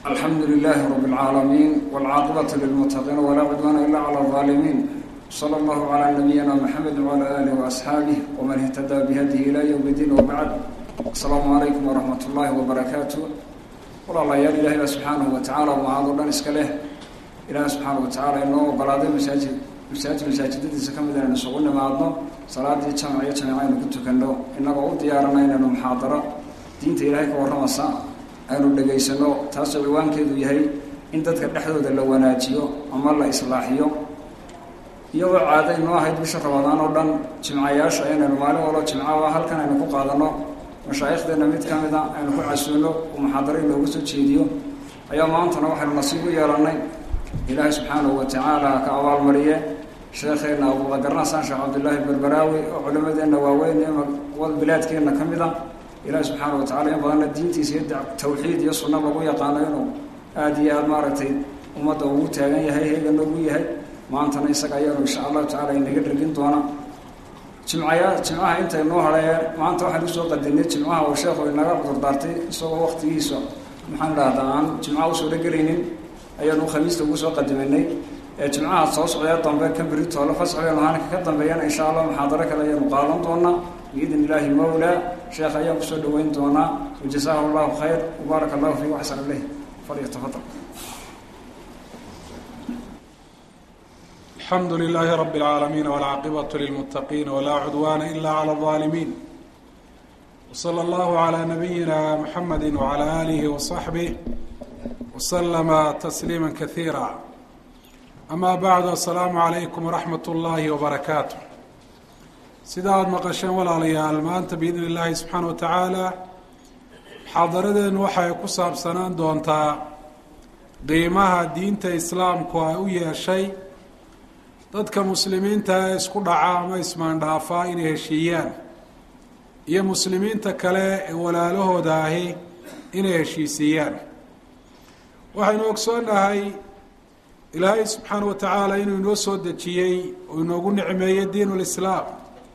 alxamdu lilaahi rab اlcaalamiin wاlcaaqibatu lilmutaqiin walaa cudwaana ila cala اظaalimiin slى اllahu calى nabiyina mxamed wعalى alih وasxaabih wman ihtadaa bihadihi ila ywm اdiin wbacd asalaamu calaykum waraxmat ullaahi wbarakaatu walaalayaal ilahay baa subxaanahu watacaala mahad o dhan iska leh ilaah subxaana watacaala inoo ogolaaday masaajid masaajid masaajidadiisa ka mid inaynu isugu nimaadno salaadii jamac iyo jamic aynu ku tukano inagoo u diyaarana inaynu muxaadaro diinta ilaahay ka warramasa aynu dhegaysano taasoo ciwaankeedu yahay in dadka dhexdooda la wanaajiyo ama la islaaxiyo iyadoo caado inoo ahayd bisha rabadaan oo dhan jimcayaasha inaynu maalin walbo jimcaha halkan aynu ku qaadano mashaaikhdeenna mid ka mid a aynu ku casuuno oo muxaadaro inoogu soo jeediyo ayaa maantana waxaynu nasiib u yeelannay ilaahay subxaanahu watacaala ka abaalmariye sheekheenna abuudagarnasaan sheekh cabdillaahi berberaawi oo culimadeenna waaweyn ee bilaadkeenna ka mid a ilaahay subxaana watacala in badanna diintiisa iyo tawxiid iyo sunna lagu yaqaano inuu aada iyo aada maaragtay ummadda ugu taagan yahay heegana ugu yahay maantana isaga ayaanu insha allahu tacala inaga dhergin doona jimcaya jimcaha intay noo hadhee maanta waxaan usoo qadinay jimcaha oo sheekhu inaga cudurdaartay isagoo waktigiisa maxaan idhahdaa aan jimcaha usoo dhagelaynin ayaanu khamiista ugu soo qadiminay ee jimcaha soo socdee dambe ka beri toole fasxigaynu haanka ka dambeeyana insha allah muxaadaro kale ayaanu qaadan doonaa biidn illaahi mawlaa sheekh ayaan kusoo dhaweyn doonaa wajazaahu allahu khayr wbaaraka allahu fiik waxsan ileh falyatafadal alxamdu lilaahi rabi اlcaalamiin wاlcaaqibatu lilmutaqiin walaa cudwaana ila clى اظaalimiin wslى allahu عalى nabiyina mxamedi wعalى alihi وصaxbih wslama tasliima kasiira ama bacdu asalaamu calaykum waraxmat اllahi wbarakaatu sida aada maqasheen walaalayaal maanta biidn illaahi subxaana wa tacaala muxaadaradeenu waxay ku saabsanaan doontaa qiimaha diinta islaamku ay u yeeshay dadka muslimiinta ee isku dhaca ama ismaandhaafaa inay heshiiyaan iyo muslimiinta kale ee walaalahooda ahi inay heshiisiiyaan waxaynu ogsoonnahay ilaahay subxaana wa tacaala inuu inoo soo dejiyey oo inoogu nicmeeyey diin lislaam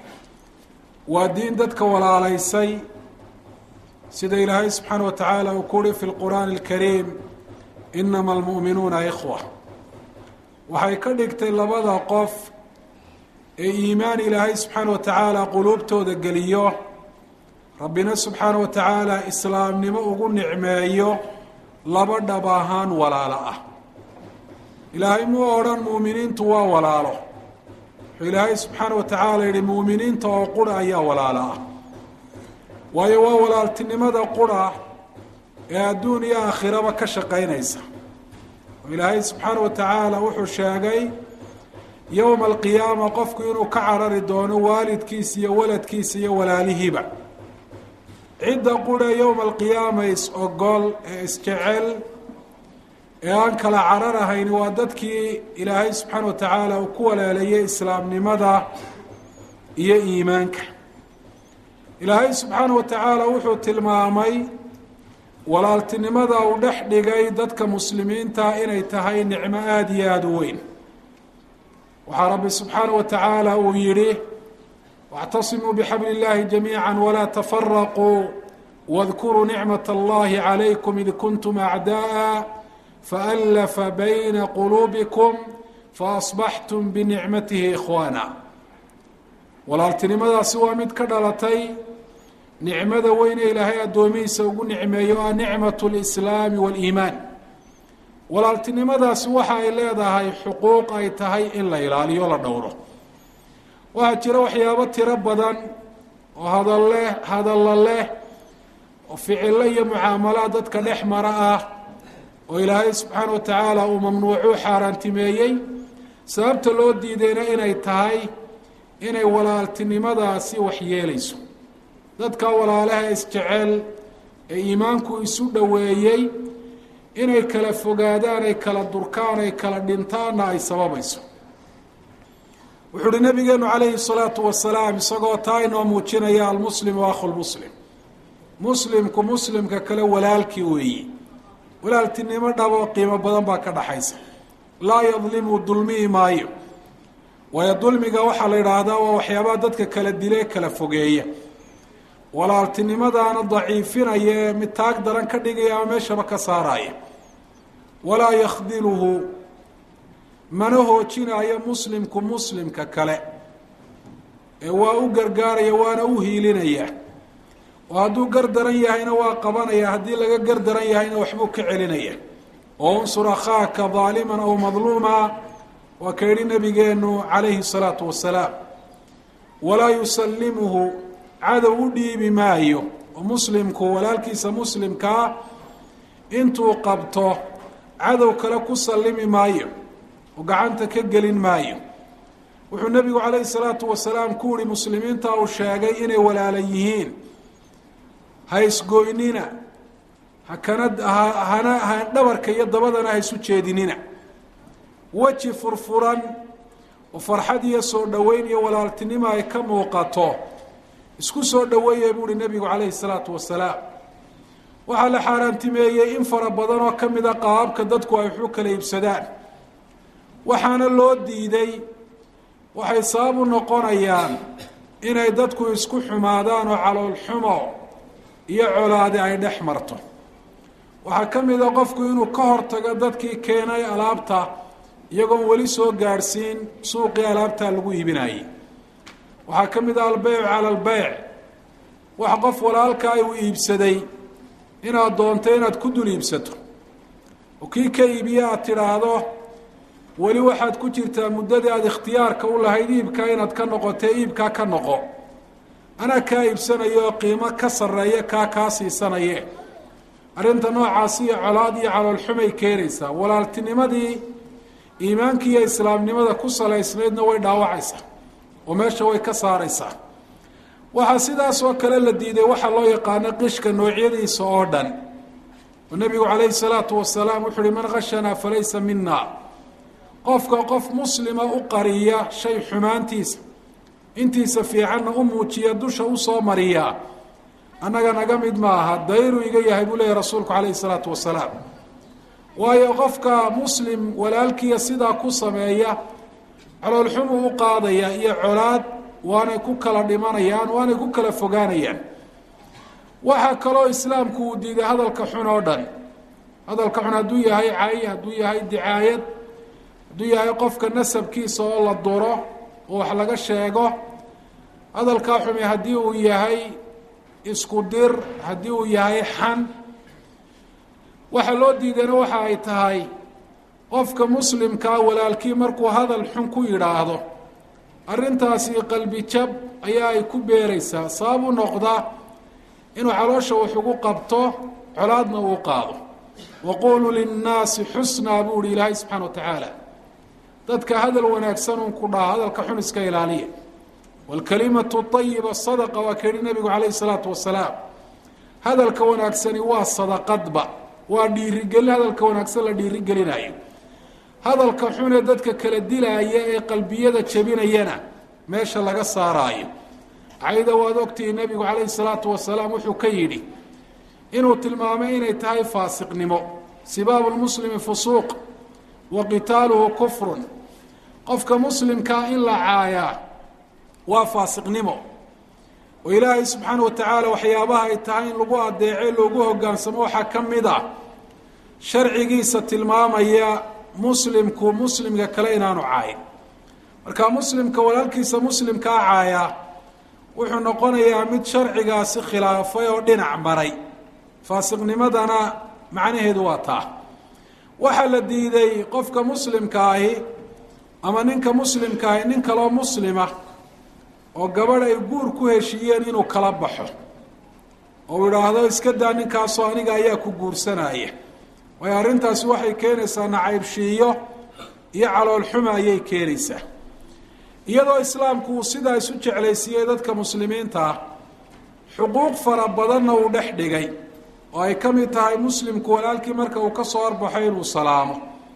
waa diin dadka walaalaysay sida ilaahay subxaana wa tacaala uu ku uhi fi lqur'aani alkariim inama almu'minuuna ikhwa waxay ka dhigtay labada qof ee iimaan ilaahay subxaana wa tacaala quluubtooda geliyo rabbina subxaana wa tacaala islaamnimo ugu nicmeeyo laba dhab ahaan walaalo ah ilaahay muu odhan muuminiintu waa walaalo wuxuu ilaahay subxaana wa tacaala yihi muuminiinta oo qura ayaa walaalo ah waayo waa walaaltinimada qura ee adduun iyo aakhiraba ka shaqaynaysa oo ilaahay subxaana wa tacaala wuxuu sheegay yowma alqiyaama qofku inuu ka carari doono waalidkiisa iyo waladkiisa iyo walaalihiiba cidda qura yowma alqiyaama is-ogol ee isjecel ee aan kala cararahayn waa dadkii ilaahay subxaana wa tacaala uu ku walaaleeyey islaamnimada iyo iimaanka ilaahay subxaana wa tacaala wuxuu tilmaamay walaaltinimada uu dhex dhigay dadka muslimiinta inay tahay nicmo aada iyo aada u weyn waxaa rabbi subxaana wa tacaala uu yidhi wاctasimuu bxabli اllahi jamiica walaa tafaraquu wadkuruu nicmat allahi calaykum id kuntum acda'a faalafa bayna quluubikum faasbaxtum binicmatihi ikhwaana walaaltinimadaasi waa mid ka dhalatay nicmada weyne ilaahay addoomihiisa ugu nicmeeyo ah nicmat lislaami waliimaan walaaltinimadaasi waxa ay leedahay xuquuq ay tahay in la ilaaliyo la dhowro waxaa jira waxyaabo tiro badan oo hadalle hadalla leh oo ficilo iyo mucaamalaad dadka dhex mara ah oo ilaahay subxaana wa tacaala uu mamnuucuu xaaraantimeeyey sababta loo diidayna inay tahay inay walaaltinimadaasi waxyeelayso dadka walaalaha isjecel ee iimaanku isu dhoweeyey inay kala fogaadaan ay kala durkaan ay kala dhintaanna ay sababayso wuxuu uhi nabigeenu calayhi salaatu wasalaam isagoo taa inoo muujinaya almuslimu akhu lmuslim muslimku muslimka kale walaalkii weeyi walaaltinimo dhabo qiimo badan baa ka dhaxaysa laa yadlimu dulmihi maayo waayo dulmiga waxaa la yidhaahdaa waa waxyaabaha dadka kala dile kala fogeeya walaaltinimadaana daciifinaya ee mid taag daran ka dhigaya ama meeshaba ka saaraya walaa yakhdiluhu mana hoojinaayo muslimku muslimka kale ee waa u gargaaraya waana u hiilinaya oo hadduu gardaran yahayna waa qabanaya haddii laga gardaran yahayna waxbuu ka celinaya oo unsur akhaaka daaliman aw madluuma waa ka yidhi nabigeenu calayhi salaatu wasalaam walaa yusallimuhu cadow u dhiibi maayo oo muslimku walaalkiisa muslimkaa intuu qabto cadow kale ku sallimi maayo oo gacanta ka gelin maayo wuxuu nebigu calayhi salaatu wasalaam ku yihi muslimiinta uu sheegay inay walaala yihiin ha isgoynina hakana hana ha dhabarka iyo dabadana ha isu jeedinina weji furfuran oo farxad iyo soo dhoweyn iyo walaaltinimo ay ka muuqato isku soo dhoweeye buu uhi nebigu calayhi salaatu wasalaam waxaa la xaaraantimeeyey in fara badan oo ka mida qaababka dadku ay waxu kala iibsadaan waxaana loo diiday waxay sabab u noqonayaan inay dadku isku xumaadaan oo caloolxumo iyo colaadi ay dhex marto waxaa ka mid a qofku inuu ka hortago dadkii keenay alaabta iyagoon weli soo gaadhsiin suuqii alaabtaa lagu iibinayay waxaa ka mid ah albeyc cala albeyc wax qof walaalkaa uu iibsaday inaad doonto inaad ku dul iibsato oo kii ka iibiye aad tidhaahdo weli waxaad ku jirtaa muddadii aada ikhtiyaarka u lahayd iibkaa inaad ka noqotee iibkaa ka noqo anaa kaa iibsanayo oo qiimo ka sarreeya kaa kaa siisanaye arrinta noocaasi iyo colaad iyo caloolxumay keenaysaa walaaltinimadii iimaankii iyo islaamnimada ku salaysnaydna way dhaawacaysaa oo meesha way ka saaraysaa waxaa sidaas oo kale la diiday waxaa loo yaqaano qishka noocyadiisa oo dhan oo nebigu calayhi salaatu wasalaam wuxu uhi man khashanaa falaysa mina qofka qof muslima u qariya shay xumaantiisa intiisa fiicanna u muujiya dusha usoo mariya annaga naga mid maaha dayru iga yahay buu leeyahy rasuulku calayhi salaatu wasalaam waayo qofka muslim walaalkiiya sidaa ku sameeya caloolxumuu u qaadaya iyo colaad waanay ku kala dhimanayaan waanay ku kala fogaanayaan waxaa kaloo islaamku uu diiday hadalka xun oo dhan hadalka xun hadduu yahay cay hadduu yahay dicaayad hadduu yahay qofka nasabkiisa oo la duro oo wax laga sheego hadalkaa xumi haddii uu yahay isku dir haddii uu yahay xan waxa loo diidayna waxa ay tahay qofka muslimkaa walaalkii markuu hadal xun ku yidhaahdo arrintaasi qalbi jab ayaa ay ku beeraysaa sabab u noqda inuu caloosha wax ugu qabto colaadna uu qaado waquluu linnaasi xusnaa buu ihi ilaahay subxaana wa tacaala dadka hadal wanaagsan uun ku dhaha hadalka xun iska ilaaliya waalkalimatu ayiba sadaqa waa ka yihi nebigu calayhi salaatu wasalaam hadalka wanaagsani waa sadaqadba waa dhiirigelin hadalka wanaagsan la dhiirigelinayo hadalka xunee dadka kala dilaaya ee qalbiyada jebinayana meesha laga saaraayo cayda waad ogtihi nebigu calayhi salaatu wasalaam wuxuu ka yidhi inuu tilmaamay inay tahay faasiqnimo sibaabu lmuslimi fusuuq wa qitaaluhu kufrun qofka muslimkaa in la caayaa waa faasiqnimo oo ilaahay subxaana wa tacaala waxyaabaha ay tahay in lagu adeece loogu hogaansamo waxaa ka mid ah sharcigiisa tilmaamaya muslimku muslimka kale inaanu caayin marka muslimka walaalkiisa muslimkaa caaya wuxuu noqonayaa mid sharcigaasi khilaafay oo dhinac maray faasiqnimadana macnaheedu waa taa waxaa la diiday qofka muslimka ahi ama ninka muslimka ahi nin kaloo muslima oo gabadh ay guur ku heshiiyeen inuu kala baxo oo idhaahdo iska daa ninkaasoo aniga ayaa ku guursanaya waayo arrintaasi waxay keenaysaa nacaybshiiyo iyo caloolxuma ayay keenaysaa iyadoo islaamku uu sidaa isu jeclaysiiyey dadka muslimiinta ah xuquuq fara badanna uu dhex dhigay oo ay ka mid tahay muslimku walaalkii marka uu ka soo arbaxo inuu salaamo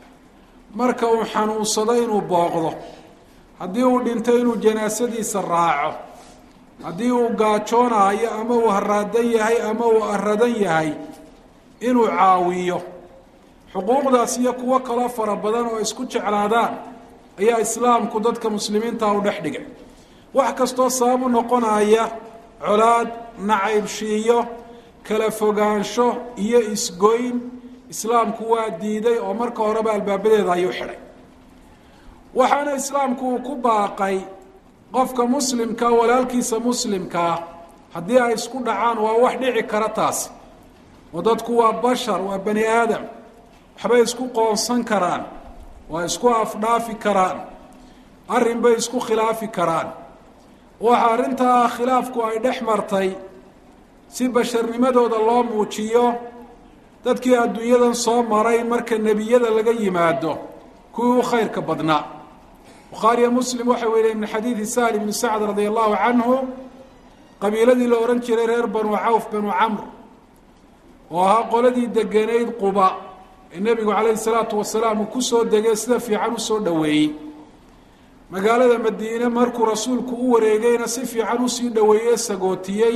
marka uu xanuunsado inuu booqdo haddii uu dhinto inuu janaasadiisa raaco haddii uu gaajoonayo ama uu haraadan yahay ama uu aradan yahay inuu caawiyo xuquuqdaas iyo kuwo kaloo fara badan oo isku jeclaadaan ayaa islaamku dadka muslimiinta u dhex dhigay wax kastoo sabab u noqonaya colaad nacaybshiiyo kala fogaansho iyo isgoyn islaamku waa diiday oo marka horeba albaabadeeda ayuu xidhay waxaana islaamku uu ku baaqay qofka muslimka walaalkiisa muslimkaa haddii ay isku dhacaan waa wax dhici kara taasi oo dadku waa bashar waa bani aadam waxbay isku qoonsan karaan waa isku afdhaafi karaan arrin bay isku khilaafi karaan waxa arrintaa khilaafku ay dhex martay si basharnimadooda loo muujiyo dadkii adduunyadan soo maray marka nebiyada laga yimaado kuwii u khayrka badnaa bukhaariyo muslim waxay weriyen min xadiidi sahl ibni sacd radia allahu canhu qabiiladii la odhan jiray reer banu cawf banu camr oo ahaa qoladii degenayd quba ee nebigu calayhi salaatu wasalaam uu kusoo degay sida fiican usoo dhoweeyey magaalada madiine markuu rasuulku u wareegayna si fiican usii dhoweeyey sagootiyey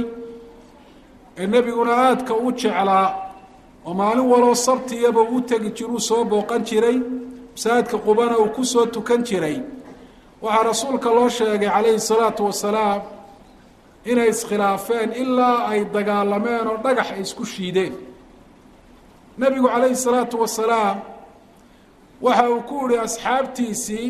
ee nebiguna aadka u jeclaa oo maalin waloo sabtiyaba u tegi jiruu soo booqan jiray masaajidka qubana uu kusoo tukan jiray waxaa rasuulka loo sheegay calayhi salaatu wasalaam inay iskhilaafeen ilaa ay dagaalameen oo dhagax ay isku shiideen nebigu calayhi salaatu wasalaam waxa uu ku yihi asxaabtiisii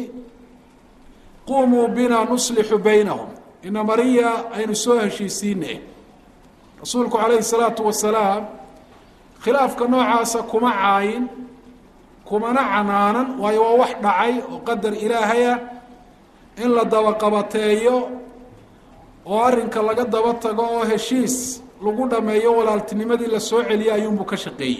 qumuu bina nuslixu baynahum ina mariya aynu soo heshiisiine rasuulku calayhi salaatu wasalaam khilaafka noocaasa kuma caayin kumana canaanan waayo waa wax dhacay oo qadar ilaahaya in la dabaqabateeyo oo arrinka laga daba tago oo heshiis lagu dhameeyo walaaltinimadii la soo celiyay ayuunbuu ka shaqeeyey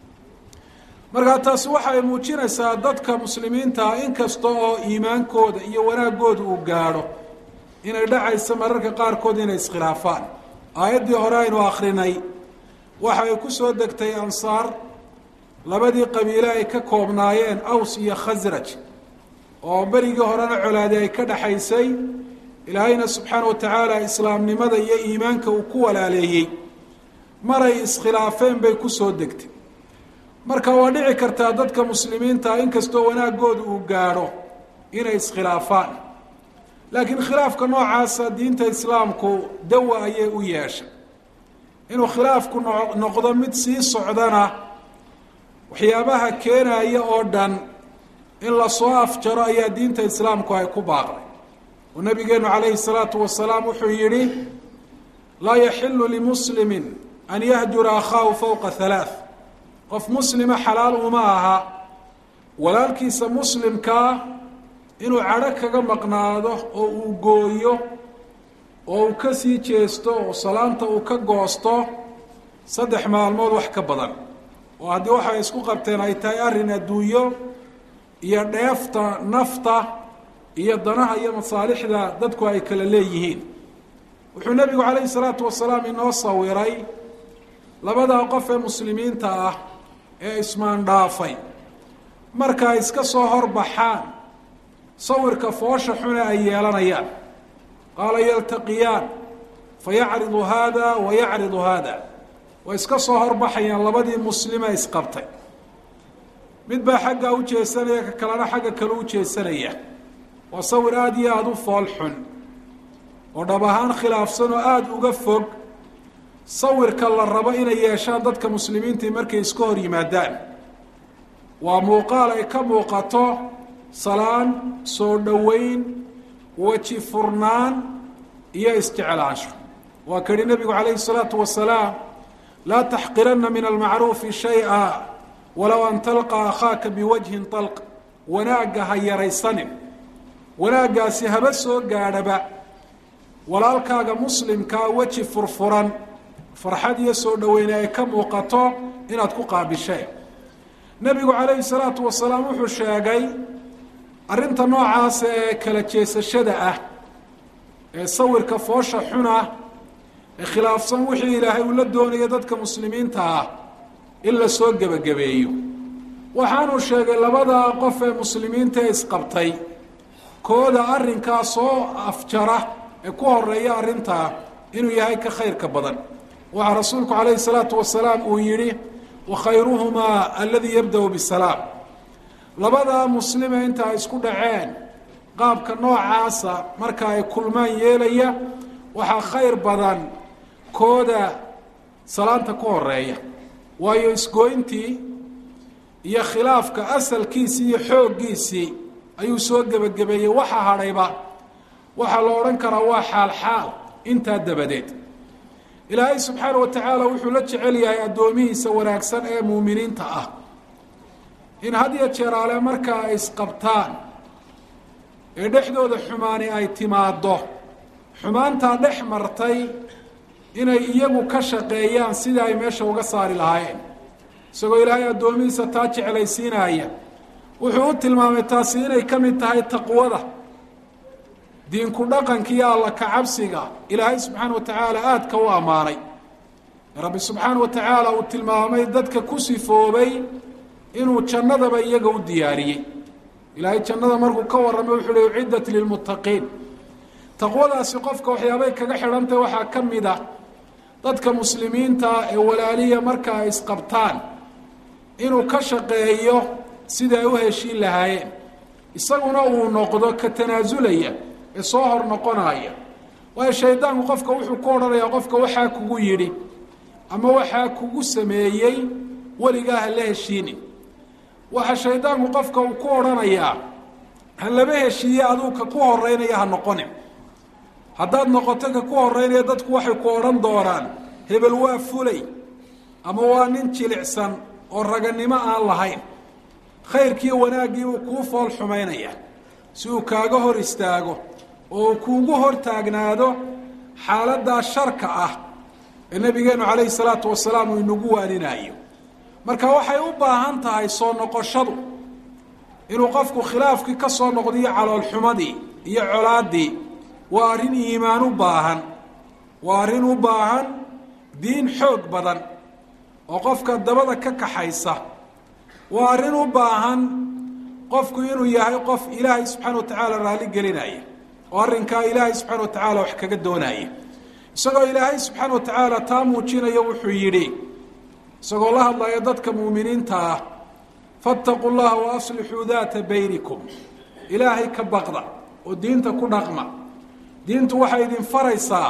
markaa taasi waxay muujinaysaa dadka muslimiintaa inkasta oo iimaankooda iyo wanaagooda uu gaadho inay dhacayso mararka qaarkood inay iskhilaafaan aayaddii hore aynu akrinay waxa ay ku soo degtay ansaar labadii qabiile ay ka koobnaayeen aws iyo khasraj oo berigii horena colaadi ay ka dhexaysay ilaahayna subxaana wa tacaala islaamnimada iyo iimaanka uu ku walaaleeyey maray iskhilaafeen bay kusoo degtay marka waa dhici kartaa dadka muslimiinta inkastoo wanaagooda uu gaadho inay iskhilaafaan laakiin khilaafka noocaasa diinta islaamku dawa ayay u yeeshay inuu khilaafku no noqdo mid sii socdana waxyaabaha keenaya oo dhan in lasoo afjaro ayaa diinta islaamku ay ku baaqday oo nabigeenu calayhi salaatu wasalaam wuxuu yidhi laa yaxilu limuslimin an yahjura akhaahu fowqa halaath qof muslima xalaal uma aha walaalkiisa muslimkaa inuu cadho kaga maqnaado oo uu gooyo oo uu ka sii jeesto oo salaanta uu ka goosto saddex maalmood wax ka badan oo haddii waxay isku qabteen ay tahay arrin adduunyo iyo dheefta nafta iyo danaha iyo masaalixda dadku ay kala leeyihiin wuxuu nebigu calayhi salaatu wasalaam inoo sawiray labadaa qof ee muslimiinta ah ee ismaandhaafay marka ay iska soo horbaxaan sawirka foosha xune ay yeelanayaan qaala yaltaqiyaan fayacridu haada wa yacridu haada way iska soo horbaxayaan labadii muslima isqabtay mid baa xaggaa u jeesanaya ka kalena xagga kale u jeesanaya waa sawir aada iyo aada u fool xun oo dhab ahaan khilaafsan oo aada uga fog sawirka la rabo inay yeeshaan dadka muslimiintii markay iska hor yimaadaan waa muuqaal ay ka muuqato salaan soo dhoweyn weji furnaan iyo isjeclaansho waa ka yihi nebigu calayhi salaatu wasalaam laa taxqiranna min almacruufi shay-a walow an talqa akhaaka biwajhin talq wanaagga ha yaraysanin wanaaggaasi haba soo gaadhaba walaalkaaga muslimkaa weji furfuran farxad iyo soo dhoweyne ay ka muuqato inaad ku qaabisheen nebigu calayhi salaatu wasalaam wuxuu sheegay arrinta noocaasa ee kala jeesashada ah ee sawirka foosha xuna ee khilaafsan wixii ilaahay uu la doonayo dadka muslimiinta ah in la soo gebagabeeyo waxaanuu sheegay labadaa qof ee muslimiinta ee isqabtay kooda arrinkaa soo afjara ee ku horeeya arrintaa inuu yahay ka khayrka badan waxaa rasuulku calayhi salaatu wasalaam uu yidhi wakhayruhumaa aladii yabda-u bisalaam labadaa muslime inta ay isku dhaceen qaabka noocaasa marka ay kulmaan yeelaya waxaa khayr badan kooda salaanta ku horeeya waayo isgooyntii iyo khilaafka asalkiisii iyo xooggiisii ayuu soo gebagabeeyey waxa hadhayba waxaa la odhan karaa waa xaal xaal intaa dabadeed ilaahay subxaana wa tacaala wuxuu la jecel yahay addoomihiisa wanaagsan ee muuminiinta ah in had iyo jeeraale markaa ay isqabtaan ee dhexdooda xumaani ay timaaddo xumaantaa dhex martay inay iyagu ka shaqeeyaan sidii ay meesha uga saari lahaayeen isagoo ilaahay addoomihiisa taa jeclaysiinaya wuxuu u tilmaamay taasi inay ka mid tahay taqwada diinku dhaqanka iyo alla kacabsiga ilaahay subxaana wa tacaala aadka u ammaanay rabbi subxaana wa tacaala uu tilmaamay dadka ku sifoobay inuu jannadaba iyaga u diyaariyey ilaahay jannada markuu ka warramay wuxuu uhi uciddat lilmuttaqiin taqwadaasi qofka waxyaabay kaga xidhantahy waxaa ka mid a dadka muslimiinta ee walaaliya marka ay isqabtaan inuu ka shaqeeyo sidai ay u heshiin lahaayeen isaguna uu noqdo ka tanaasulaya ee soo hor noqonaya waayo shaydaanku qofka wuxuu ku odhanayaa qofka waxaa kugu yidhi ama waxaa kugu sameeyey weligaa ha la heshiinin waxa shaydaanku qofka uu ku odhanayaa ha laba heshiiye aduu ka ku horeynaya ha noqonin haddaad noqoto ka ku horeynaya dadku waxay ku odhan doonaan hebel waa fulay ama waa nin jilicsan oo raganimo aan lahayn khayrkiiyo wanaaggii uu kuu fool xumaynaya si uu kaaga hor istaago oo uu kuugu hor taagnaado xaaladdaa sharka ah ee nebigeennu calayhi salaatu wasalaam uu inagu waaninayo marka waxay u baahan tahay soo noqoshadu inuu qofku khilaafkii ka soo noqdiyo caloolxumadii iyo colaaddii waa arrin iimaan u baahan waa arrin u baahan diin xoog badan oo qofka dabada ka kaxaysa waa arrin u baahan qofku inuu yahay qof ilaahay subxaana wa tacaala raalli gelinaya oo arrinkaa ilaahay subxaana wa tacaala wax kaga doonaya isagoo ilaahay subxaana wa tacaala taa muujinayo wuxuu yidhi isagoo la hadlaya dadka muuminiinta ah faataquu llaha wa aslixuu daata baynikum ilaahay ka baqda oo diinta ku dhaqma diintu waxay idin faraysaa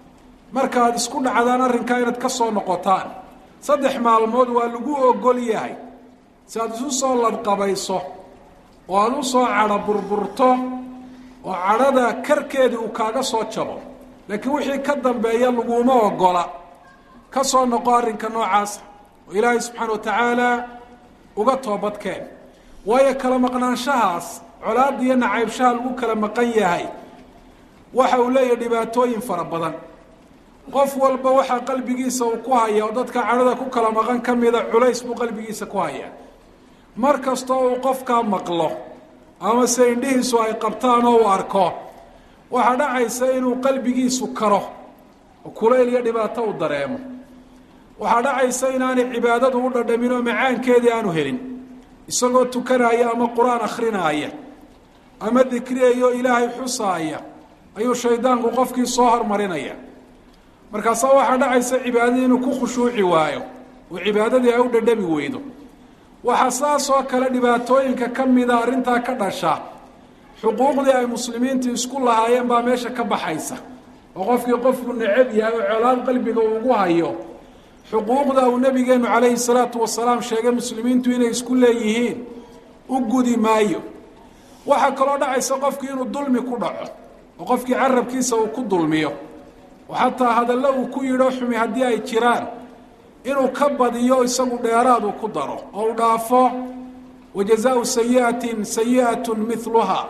markaad isku dhacdaan arrinkaa inaad ka soo noqotaan saddex maalmood waa lagu ogol yahay si aad isu soo ladqabayso oo aada u soo cadho burburto oo cadhada karkeedii uu kaaga soo jabo laakiin wixii ka dambeeya laguma ogola ka soo noqo arrinka noocaasa oo ilaahay subxaana wa tacaala uga toobadkeen waayo kala maqnaanshahaas colaadda iyo nacaybshaha lagu kala maqan yahay waxa uu leeyahay dhibaatooyin fara badan qof walba waxaa qalbigiisa uu ku haya oo dadka cadhada ku kala maqan ka mida culays buu qalbigiisa ku hayaa mar kastoo uu qofkaa maqlo ama se indhihiisu ay qabtaan oo uu arko waxaa dhacaysa inuu qalbigiisu karo oo kulayl iyo dhibaato uu dareemo waxaa dhacaysa inaanay cibaadadu u dhadhamin oo macaankeedii aanu helin isagoo tukanaya ama qur-aan akhrinaaya ama dikriyayo ilaahay xusaaya ayuu shaydaanku qofkii soo hormarinaya markaasaa waxaa dhacaysa cibaadadii inuu ku khushuuci waayo oo cibaadadii ay u dhadhami weydo waxaa saas oo kale dhibaatooyinka ka mida arrintaa ka dhasha xuquuqdii ay muslimiintu isku lahaayeen baa meesha ka baxaysa oo qofkii qofku necab yahay oo colaad qalbiga uu ugu hayo xuquuqda uu nabigeenu calayhi salaatu wasalaam sheegay muslimiintu inay isku leeyihiin u gudi maayo waxaa kaloo dhacaysa qofkii inuu dulmi ku dhaco oo qofkii carabkiisa uu ku dulmiyo oo xataa hadallo uu ku yidho xumi haddii ay jiraan inuu ka badiyo isagu dheeraad uu ku daro oo u dhaafo wa jazaau sayi'atin sayi'atun miluhaa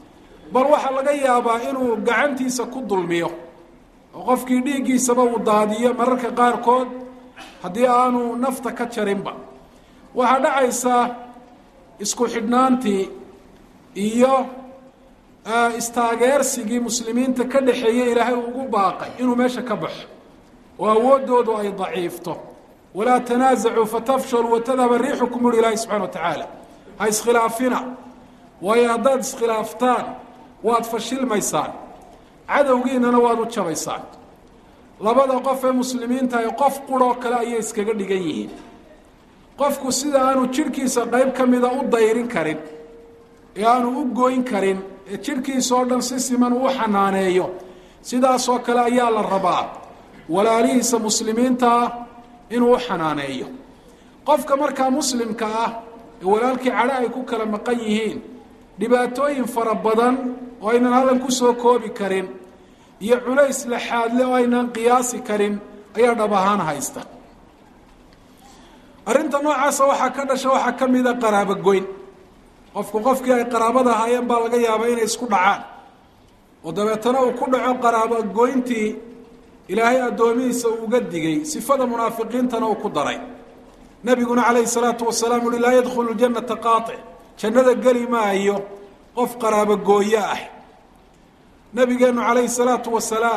bal waxaa laga yaabaa inuu gacantiisa ku dulmiyo oo qofkii dhiiggiisaba uu daadiyo mararka qaarkood haddii aanu nafta ka jarinba waxaa dhacaysa isku xidhnaantii iyo istaageersigii muslimiinta ka dhexeeyey ilaahay ugu baaqay inuu meesha ka baxo oo awooddoodu ay daciifto walaa tanaasacuu fatafshaluu watadhaba riixukum uri ilaahi subxana wa tacaala ha iskhilaafina waayo haddaad iskhilaaftaan waad fashilmaysaan cadowgiinana waad u jabaysaan labada qof ee muslimiinta ay qof quroo kale ayay iskaga dhigan yihiin qofku sida aanu jidhkiisa qayb ka mida u dayrin karin ee aanu u goyn karin ee jidhkiisa oo dhan si siman uu xanaaneeyo sidaasoo kale ayaa la rabaa walaalihiisa muslimiinta ah inuu u xanaaneeyo qofka markaa muslimka ah ee walaalkii cadho ay ku kala maqan yihiin dhibaatooyin fara badan oo aynan hallan ku soo koobi karin iyo culays laxaadle oo aynan qiyaasi karin ayaa dhab ahaan haysta arrinta noocaasa waxaa ka dhasha waxaa ka mida qaraabogoyn qofku qofkii ay qaraabada ahaayeen baa laga yaabaa inay isku dhacaan oo dabeetana uu ku dhaco qaraabogoyntii ilaahay addoomihiisa uu uga digay sifada munaafiqiintana uu ku daray nabiguna calayhi salaatu wasalaam uhi laa yadkhulu janata qaatic jannada geli maayo qof qaraabogooyo ah nabigeennu calayhi salaatu wasalaam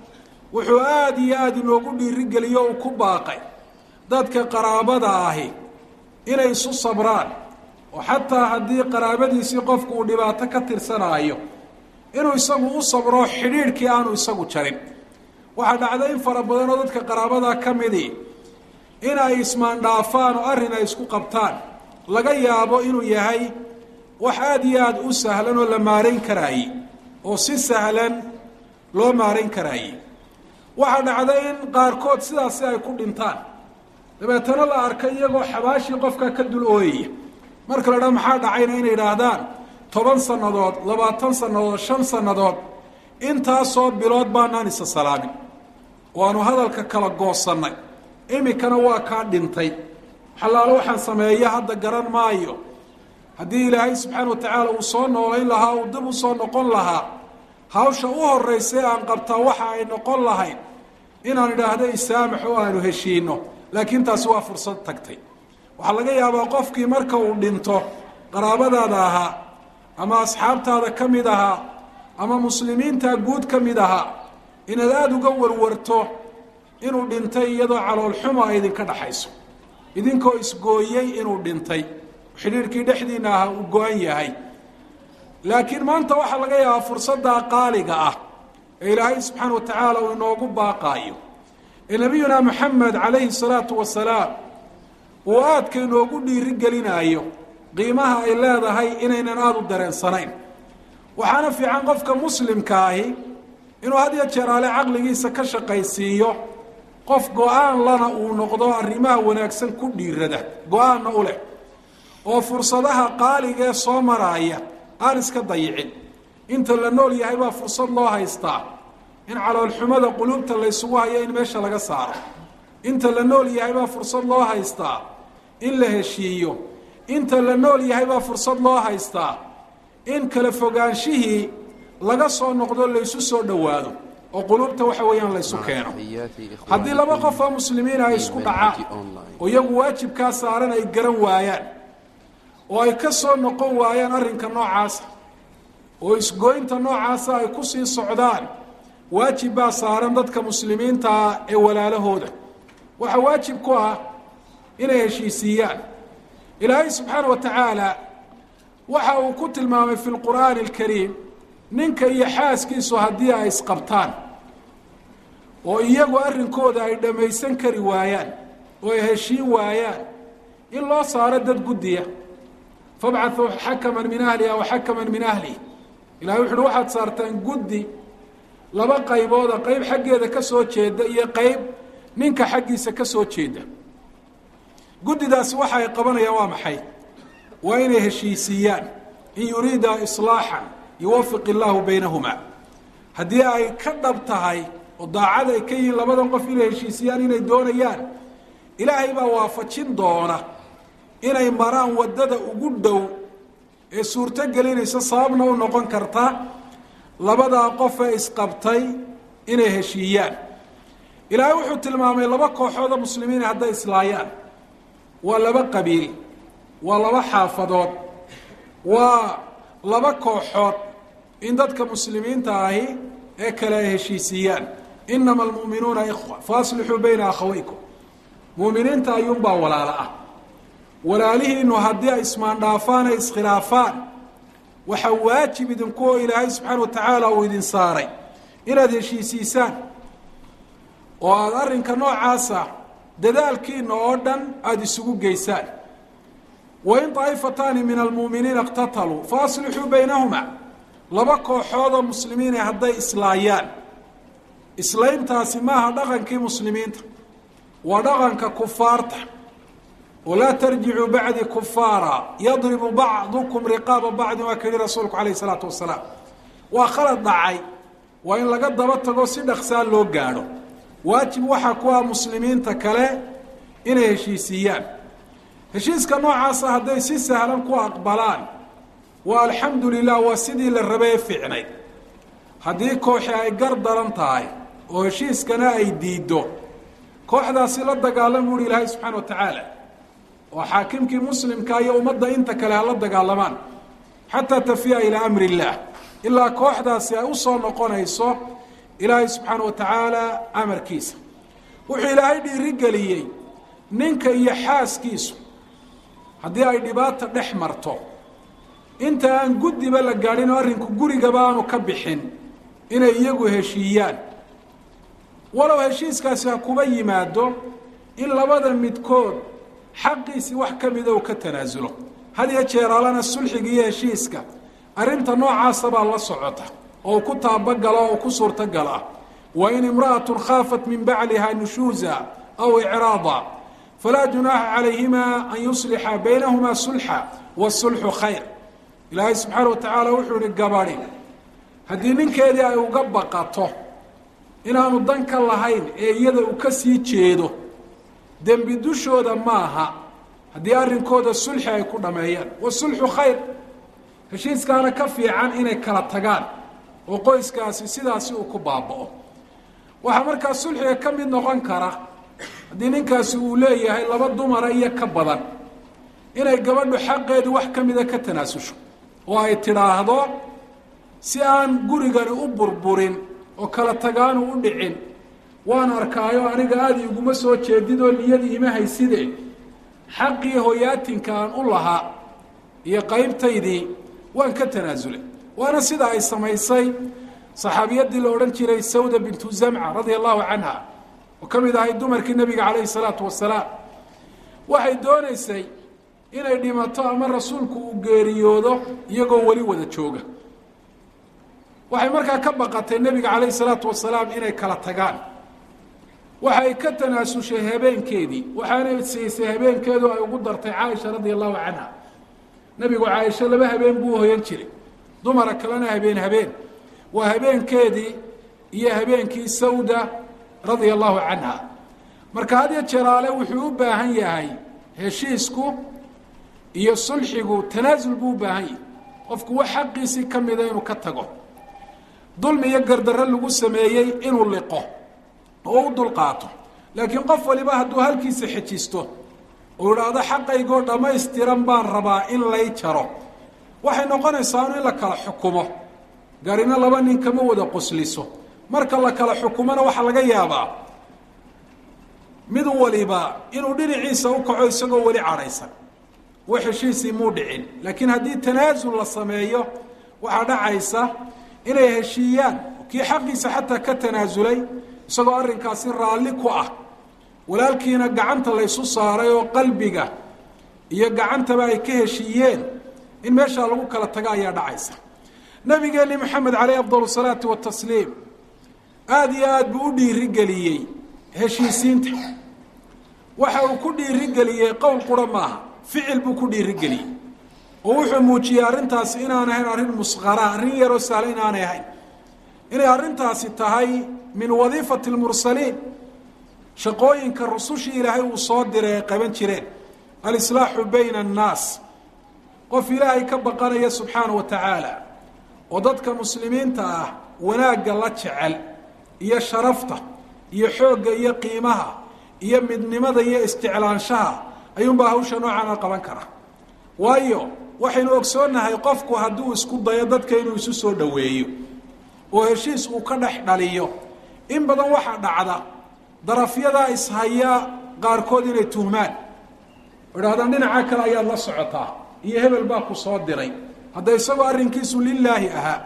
wuxuu aada iyo aada inoogu dhiirigeliyo uu ku baaqay dadka qaraabada ahi inay isu sabraan oo xataa haddii qaraabadiisii qofku uu dhibaato ka tirsanaayo inuu isagu u sabro xidhiidhkii aanu isagu jarin waxaa dhacday in fara badan oo dadka qaraabadaa ka midii in ay ismaandhaafaan oo arrin ay isku qabtaan laga yaabo inuu yahay wax aada iyo aada u sahlan oo la maarayn karaaye oo si sahlan loo maarayn karaaye waxaa dhacday in qaarkood sidaasi ay ku dhintaan dabeetana la arkay iyagoo xabaashii qofka ka dul ooyaya marka la dhaa maxaa dhacayna inay idhaahdaan toban sannadood labaatan sannadood shan sannadood intaasoo bilood baanaan isa salaamin waanu hadalka kala goosannay iminkana waa kaa dhintay xalaalo waxaan sameeya hadda garan maayo haddii ilaahay subxaana wa tacaala uu soo noolayn lahaa uu dib u soo noqon lahaa hawsha u horraysa ee aan qabtaa waxa ay noqon lahayd inaan idhaahdo isaamax oo aanu heshiino laakiin taasi waa fursad tagtay waxaa laga yaabaa qofkii marka uu dhinto qaraabadaada ahaa ama asxaabtaada ka mid ahaa ama muslimiinta guud ka mid ahaa inaad aada uga warwarto inuu dhintay iyadoo caloolxumo ay idinka dhaxayso idinkoo isgooyey inuu dhintay xidhiirkii dhexdiina ahaa uu go-an yahay laakiin maanta waxaa laga yaabaa fursaddaa qaaliga ah ee ilaahay subxaana wa tacaala uu inoogu baaqaayo ee nabiyuna moxamed calayhi salaatu wasalaam uu aadka inoogu dhiiri gelinaayo qiimaha ay leedahay inaynan aada u dareensanayn waxaana fiican qofka muslimka ahi inuu had iyo jeer ale caqligiisa ka shaqaysiiyo qof go-aan lana uu noqdo arrimaha wanaagsan ku dhiirada go-aanna u leh oo fursadaha qaaligaee soo maraaya aan iska dayicin inta la nool yahay baa fursad loo haystaa in caloolxumada quluubta laysugu hayo in meesha laga saaro inta la nool yahay baa fursad loo haystaa in la heshiiyo inta la nool yahay baa fursad loo haystaa in kala fogaanshihii laga soo noqdo laysu soo dhowaado oo quluubta waxa weeyaan laysu keeno haddii laba qof oo muslimiina ay isku dhacaan oo iyagu waajibkaa saaran ay garan waayaan oo ay ka soo noqon waayaan arrinka noocaasa oo isgoynta noocaasa ay ku sii socdaan waajib baa saaran dadka muslimiintaa ee walaalahooda waxaa waajib ku ah inay heshiisiiyaan ilaahay subxaana wa tacaala waxa uu ku tilmaamay fi lqur'aani alkariim ninka iyo xaaskiisu haddii ay isqabtaan oo iyagu arrinkooda ay dhammaysan kari waayaan oo ay heshiin waayaan in loo saaro dad guddiya fabcathuu xakaman min ahliha wa xakaman min ahlihi ilahay wuxu uhi waxaad saartaan guddi laba qaybooda qeyb xaggeeda ka soo jeeda iyo qeyb ninka xaggiisa ka soo jeeda guddidaasi waxa ay qabanayaan waa maxay waa inay heshiisiiyaan in yuriida islaaxan yuwafiq illaahu baynahumaa haddii ay ka dhab tahay oo daacad ay ka yihiin labadan qof inay heshiisiyaan inay doonayaan ilaahay baa waafajin doona inay maraan waddada ugu dhow ee suurto gelinaysa sababna u noqon karta labadaa qofee isqabtay inay heshiiyaan ilaahay wuxuu tilmaamay laba kooxooda muslimiin hadday islaayaan waa laba qabiil waa laba xaafadood waa laba kooxood in dadka muslimiinta ahi ee kale ay heshiisiiyaan inama almu'minuuna ikhwa faaslixuu bayna akhawaykum mu'miniinta ayuunbaa walaalo ah walaalihiinu haddii ay ismaandhaafaan ay iskhilaafaan waxaa waajib idinku oo ilaahay subxaana wa tacaala uu idin saaray inaad heshiisiisaan oo aada arrinka noocaasa dadaalkiina oo dhan aada isugu geysaan wain daa'ifataani min almu'miniina iqtataluu fa aslixuu baynahuma laba kooxoodoo muslimiine hadday islaayaan islayntaasi maaha dhaqankii muslimiinta waa dhaqanka kufaarta walaa tarjicuu bacdi kufaara yadribu bacdukum riqaaba bacdi waa ka yihi rasuulku calayh isalaatu wasalaam waa khalad dhacay waa in laga daba tago si dhaksaa loo gaadho waajib waxaa ku ah muslimiinta kale inay heshiisiiyaan heshiiska noocaasa hadday si sahlan ku aqbalaan waa alxamdu lilah waa sidii la rabay ee fiicnayd haddii kooxi ay gar daran tahay oo heshiiskana ay diiddo kooxdaasi la dagaalama uhi ilaahay subxaana wa tacaala oo xaakimkii muslimka iyo ummadda inta kale hala dagaalamaan xataa tafiya ilaa amri illaah ilaa kooxdaasi ay usoo noqonayso ilaahay subxaana wa tacaala amarkiisa wuxuu ilaahay dhiirigeliyey ninka iyo xaaskiisu haddii ay dhibaata dhex marto inta aan guddiba la gaadhin oo arrinku gurigaba aanu ka bixin inay iyagu heshiiyaan walow heshiiskaasi ha kuba yimaado in labada midkood xaqiisii wax ka mida uu ka tanaasulo had iyo jeeraalana sulxiga iyo heshiiska arrinta noocaasa baa la socota oo ku taabagala oo ku suurtagala wa in imra'atun khaafat min bacliha nushuuza aw icraada falaa junaaxa calayhima an yuslixa baynahumaa sulxa wasulxu khayr ilaahay subxaana wa tacaala wuxuu ihi gabadhi haddii ninkeedii ay uga baqato inaanu dan ka lahayn ee iyada uu ka sii jeedo dembi dushooda maaha haddii arrinkooda sulxi ay ku dhameeyaan wasulxu khayr heshiiskaana ka fiican inay kala tagaan oo qoyskaasi sidaasi uu ku baaba'o waxaa markaa sulxiga ka mid noqon kara haddii ninkaasi uu leeyahay laba dumara iyo ka badan inay gabadhu xaqeedu wax ka mida ka tanaasusho oo ay tidhaahdo si aan gurigani u burburin oo kala tagaanu u dhicin waan arkaayo aniga aada iguma soo jeedid oo niyadii ima hayside xaqii hoyaatinka aan u lahaa iyo qaybtaydii waan ka tanaasulay waana sida ay samaysay saxaabiyaddii la odhan jiray sawda bintu zamca radia allahu canha oo ka mid ahay dumarkii nebiga calayhi salaatu wasalaam waxay doonaysay inay dhimato ama rasuulku uu geeriyoodo iyagoo weli wada jooga waxay markaa ka baqatay nebiga calayhi salaatu wasalaam inay kala tagaan waxay ka tanaasushay habeenkeedii waxaanay siisay habeenkeedu ay ugu dartay caaisha radia allahu canha nebigu caaisho laba habeen buu hoyan jiray dumara kalena habeen habeen waa habeenkeedii iyo habeenkii sawda radia allahu canha marka had iyo jeraale wuxuu u baahan yahay heshiisku iyo sulxigu tanaasul buu u baahan yahay qofku wax xaqiisii ka mida inuu ka tago dulmi iyo gardarro lagu sameeyey inuu liqo oo u dulqaato laakiin qof waliba hadduu halkiisa xejisto uu idhaahdo xaqaygoo dhammaystiran baan rabaa in lay jaro waxay noqonaysaa in la kala xukumo garina laba nin kama wada qosliso marka la kala xukumona waxaa laga yaabaa mid waliba inuu dhinaciisa u kaco isagoo weli cadhaysan wax heshiisii muu dhicin laakiin haddii tanaasul la sameeyo waxaa dhacaysa inay heshiiyaan kii xaqiisa xataa ka tanaasulay isagoo arrinkaasi raalli ku ah walaalkiina gacanta laysu saaray oo qalbiga iyo gacantaba ay ka heshiiyeen in meeshaa lagu kala tago ayaa dhacaysa nabigeeni maxamed caleyh afdal salaatu watasliim aada iyo aad buu u dhiirigeliyey heshiisiinta waxa uu ku dhiirigeliyey qowl qura maaha ficil buu ku dhiirigeliyey oo wuxuu muujiyey arrintaasi inaan ahayn arrin musqara arrin yaroo sahla inaanay ahayn inay arrintaasi tahay min wadiifati lmursaliin shaqooyinka rusushii ilaahay uu soo diray ay qaban jireen alislaaxu bayna annaas qof ilaahay ka baqanaya subxaana wa tacaala oo dadka muslimiinta ah wanaagga la jecel iyo sharafta iyo xoogga iyo qiimaha iyo midnimada iyo isjeclaanshaha ayuunbaa hawsha noocaana qaban kara waayo waxaynu ogsoonnahay qofku hadduu isku dayo dadka inuu isu soo dhoweeyo oo heshiis uu ka dhex dhaliyo in badan waxaa dhacda darafyadaa ishaya qaarkood inay tuhmaan idhahdaan dhinaca kale ayaad la socotaa iyo hebel baa ku soo diray hadda isagoo arrinkiisu lilaahi ahaa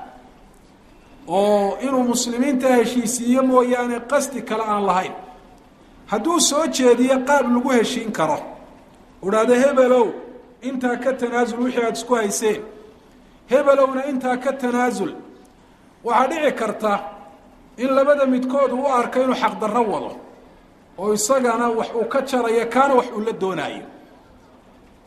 oo inuu muslimiinta heshiisiiyo mooyaane qasdi kale aan lahayn hadduu soo jeediyo qaab lagu heshiin karo idhaahdo hebelow intaa ka tanaasul wixii aada isku hayseen hebelowna intaa ka tanaasul waxaa dhici karta in labada midkood uu arko inuu xaqdarro wado oo isagana wax uu ka jarayo kaana wax uu la doonaayo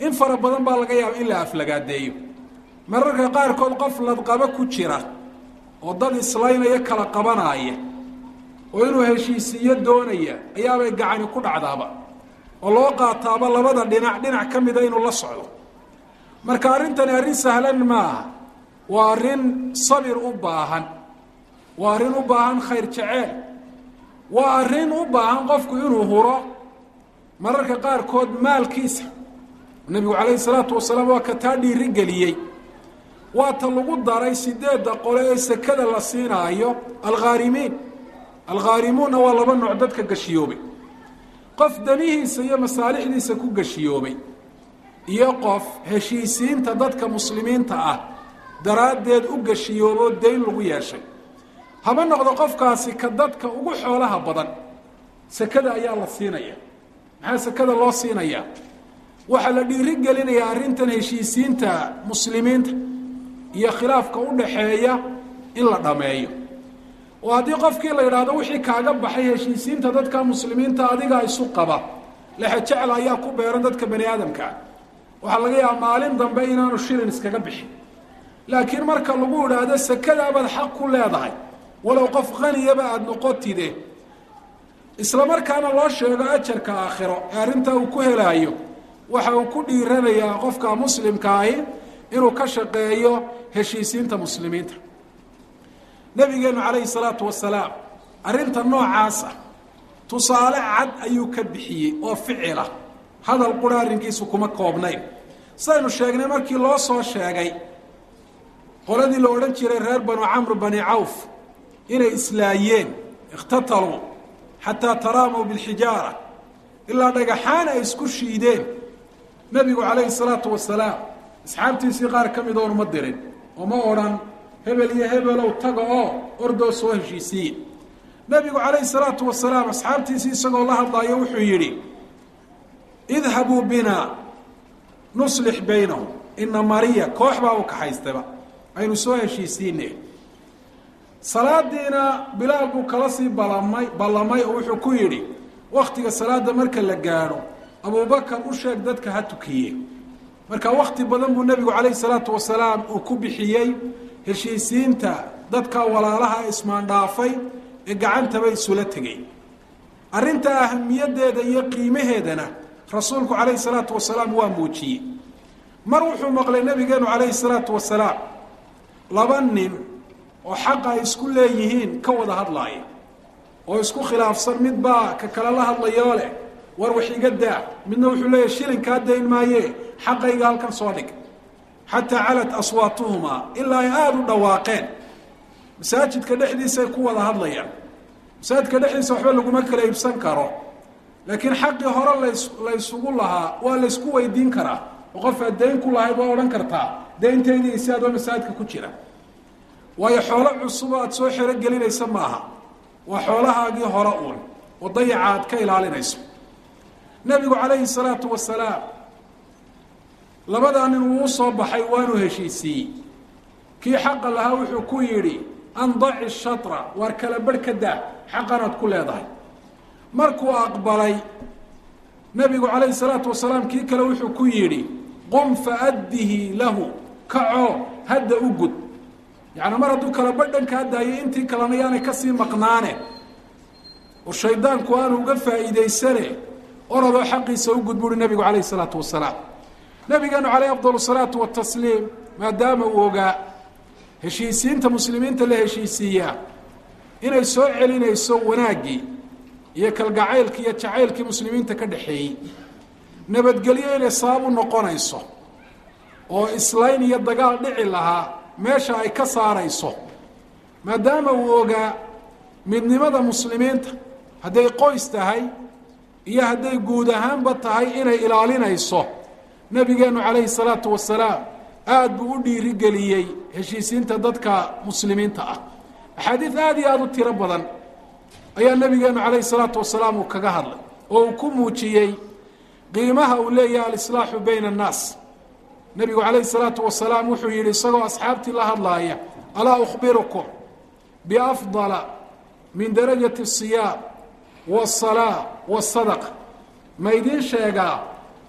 in fara badan baa laga yaaba in la aflagaadeeyo mararka qaarkood qof ladqabo ku jira oo dad islaynaya kala qabanaaya oo inuu heshiisiiyo doonaya ayaabay gacani ku dhacdaaba oo loo qaataaba labada dhinac dhinac ka mida inuu la socdo marka arrintani arrin sahlan maaha waa arrin sabir u baahan waa arrin u baahan khayr jeceel waa arrin u baahan qofku inuu huro mararka qaarkood maalkiisa nebigu calayhi salaatu wasalaam waa ka taa dhiiri geliyey waa ta lagu daray sideedda qole ee sekada la siinaayo alkhaarimiin alkhaarimuunna waa laba nooc dadka gashiyoobay qof danihiisa iyo masaalixdiisa ku gashiyoobay iyo qof heshiisiinta dadka muslimiinta ah daraaddeed u gashiyooboo dayn lagu yeeshay haba noqdo qofkaasi ka dadka ugu xoolaha badan sekada ayaa la siinaya maxaa sekada loo siinayaa waxaa la dhiiri gelinayaa arrintan heshiisiinta muslimiinta iyo khilaafka u dhaxeeya in la dhameeyo oo haddii qofkii la yidhaahdo wixii kaaga baxay heshiisiinta dadka muslimiinta adigaa isu qaba lexejecla ayaa ku beeran dadka bani aadamkaa waxaa laga yaaba maalin dambe inaanu shilin iskaga bixin laakiin marka lagu idhaahdo sekadaabaad xaq ku leedahay walow qof qaniyaba aada noqotide isla markaana loo sheego ajarka aakhiro ee arrintaa uu ku helaayo waxa uu ku dhiiranayaa qofka muslimka ahi inuu ka shaqeeyo heshiisiinta muslimiinta nabigeenu calayhi salaatu wasalaam arrinta noocaasa tusaale cad ayuu ka bixiyey oo ficila hadal qura arrinkiisu kuma koobnayn sidaynu sheegnay markii loo soo sheegay qoladii la odhan jiray reer banu camr bani cawf inay islaayeen ikhtataluu xataa taraamuu bilxijaara ilaa dhagaxaan ay isku shiideen nebigu calayhi salaatu wasalaam asxaabtiisii qaar ka mid oonu ma dirin oo ma odhan hebel iyo hebelow taga oo ordoo soo heshiisiiye nebigu calayhi salaatu wasalaam asxaabtiisii isagoo la hadlaayo wuxuu yidhi idhabuu binaa nuslix baynahum ina mariya koox baa u kaxaystaba aynu soo heshiisiine salaadiina bilaal buu kala sii balamay ballamay oo wuxuu ku yidhi waktiga salaada marka la gaadho abubakar u sheeg dadka ha tukiye marka wakti badan buu nebigu calayhi salaatu wasalaam uu ku bixiyey heshiisiinta dadka walaalaha ismaandhaafay ee gacantaba isula tegay arrinta ahamiyadeeda iyo qiimaheedana rasuulku calayhi salaatu wasalaam waa muujiyey mar wuxuu maqlay nebigeenu calayhi salaatu wasalaam laba nin oo xaqa ay isku leeyihiin ka wada hadlaaya oo isku khilaafsan mid baa ka kale la hadlayoo leh war wax iga daa midna wuxuu leeyahy shilinkaa dayn maaye xaqayga halkan soo dhig xataa calat aswaatuhumaa ilaa ay aada u dhawaaqeen masaajidka dhexdiisay ku wada hadlayaan masaajidka dhexdiisa waxba laguma kala iibsan karo laakiin xaqii hore las laysugu lahaa waa laysku weydiin karaa oo qof aad dayn ku lahayd waa odhan kartaa dayntaydii si adoo masaajidka ku jira waayo xoolo cusub aad soo xero gelinaysa maaha waa xoolahaagii hore uun oo dayaca aad ka ilaalinayso nebigu calayhi salaatu wasalaam labadaa nin uu usoo baxay waanuu heshiisiiyey kii xaqa lahaa wuxuu ku yidhi andaci shatra waar kala barh ka daa xaqanaad ku leedahay markuu aqbalay nebigu calayhi salaatu wasalaam kii kale wuxuu ku yidhi qum faaddihi lahu kacoo hadda u gud yacni mar hadduu kala barh dhan kaa daayay intii kalena yaanay kasii maqnaane oo shaydaanku aanu uga faa'iidaysane orodoo xaqiisa u gud buuhi nebigu calayhi salaatu wasalaam nabigeenu caleyh afdal salaatu watasliim maadaama uu ogaa heshiisiinta muslimiinta la heshiisiiyaa inay soo celinayso wanaaggii iyo kalgacaylkii iyo jacaylkii muslimiinta ka dhexeeyey nabadgelyo inay sabab u noqonayso oo islayn iyo dagaal dhici lahaa meesha ay ka saarayso maadaama uu ogaa midnimada muslimiinta hadday qoys tahay iyo hadday guud ahaanba tahay inay ilaalinayso nabigeenu calayhi salaatu wasalaam aada buu u dhiirigeliyey heshiisiinta dadka muslimiinta ah axaadiid aada iyo aada u tiro badan ayaa nabigeenu calayhi salaatu wasalaam uu kaga hadlay oo uu ku muujiyey qiimaha uu leeyahay alislaaxu bayna annaas nebigu calayhi salaatu wasalaam wuxuu yidhi isagoo asxaabtii la hadlaaya alaa ukhbirukum biafdala min darajati asiyaam wasalaa wasadaqa ma idiin sheegaa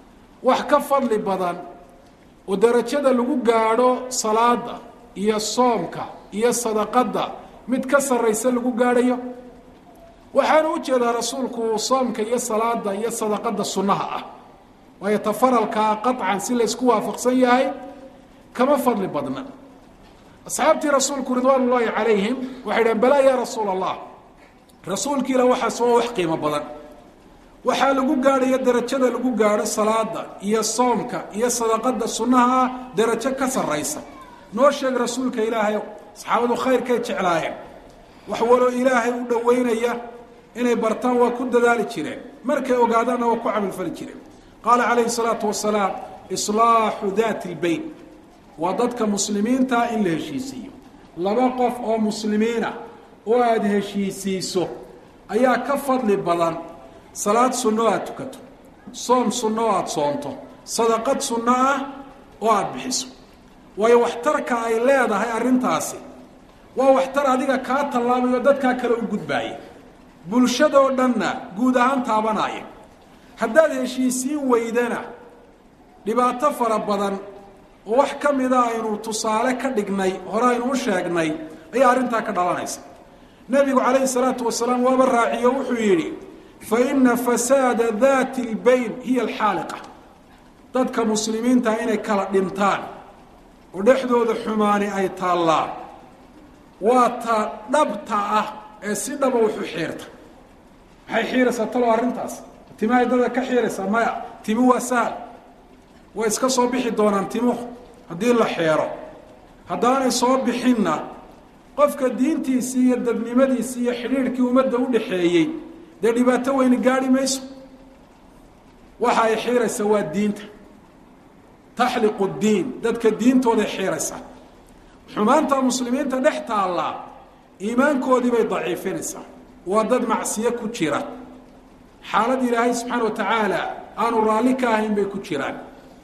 wax ka fadli badan oo darajada lagu gaadho salaada iyo soomka iyo sadaqadda mid ka sarraysa lagu gaadhayo waxaanu u jeedaa rasuulku soomka iyo salaada iyo sadaqadda sunnaha ah waayo tafaralkaa qaطcan si laysku waafaqsan yahay kama fadli badna asxaabtii rasuulku ridwaan ullaahi calayhim waxay dhaheen balaa yaa rasuula allah rasuulkiila waxaas waa wax qiimo badan waxaa lagu gaadhaya darajada lagu gaadho salaada iyo soomka iyo sadaqada sunnaha ah darajo ka sarraysa noo sheeg rasuulka ilaahayow saxaabadu khayrkay jeclaayeen wax waloo ilaahay u dhoweynaya inay bartaan waa ku dadaali jireen markay ogaadaanna waa ku camalfali jireen qaala calayhi salaatu wasalaam islaaxu daati lbeyn waa dadka muslimiinta in la heshiisiiyo laba qof oo muslimiina oo aada heshiisiiso ayaa ka fadli badan salaad sunno aada tukato soom sunno oo aada soonto sadaqad sunno ah oo aada bixiso waayo waxtarka ay leedahay arrintaasi waa waxtar adiga kaa tallaabayo dadkaa kale u gudbaaya bulshadoo dhanna guud ahaan taabanaya haddaad heshiisiin weydana dhibaato fara badan oo wax ka mida aynu tusaale ka dhignay hore aynu u sheegnay ayaa arrintaa ka dhalanaysa nebigu calayhi salaatu wasalaam waaba raaciyo wuxuu yidhi fa ina fasaada daati lbayn hiya alxaaliqa dadka muslimiinta inay kala dhintaan oo dhexdooda xumaani ay taallaan waa ta dhabta ah ee si dhaba wuxu xiirta maxay xiiraysaa talo arrintaas timahay dada ka xiiraysaa maya timi waa sahal way iska soo bixi doonaan timuhu haddii la xeero haddaanay soo bixinna qofka diintiisii iyo dadnimadiisii iyo xidhiidhkii ummadda u dhaxeeyey dee dhibaato weyni gaadhi mayso waxa ay xiiraysaa waa diinta taxliqu diin dadka diintooday xiiraysaa xumaanta muslimiinta dhex taallaa iimaankoodii bay daciifinaysaa waa dad macsiyo ku jira xaalad ilaahay subxaana wa tacaala aanu raalli ka ahayn bay ku jiraan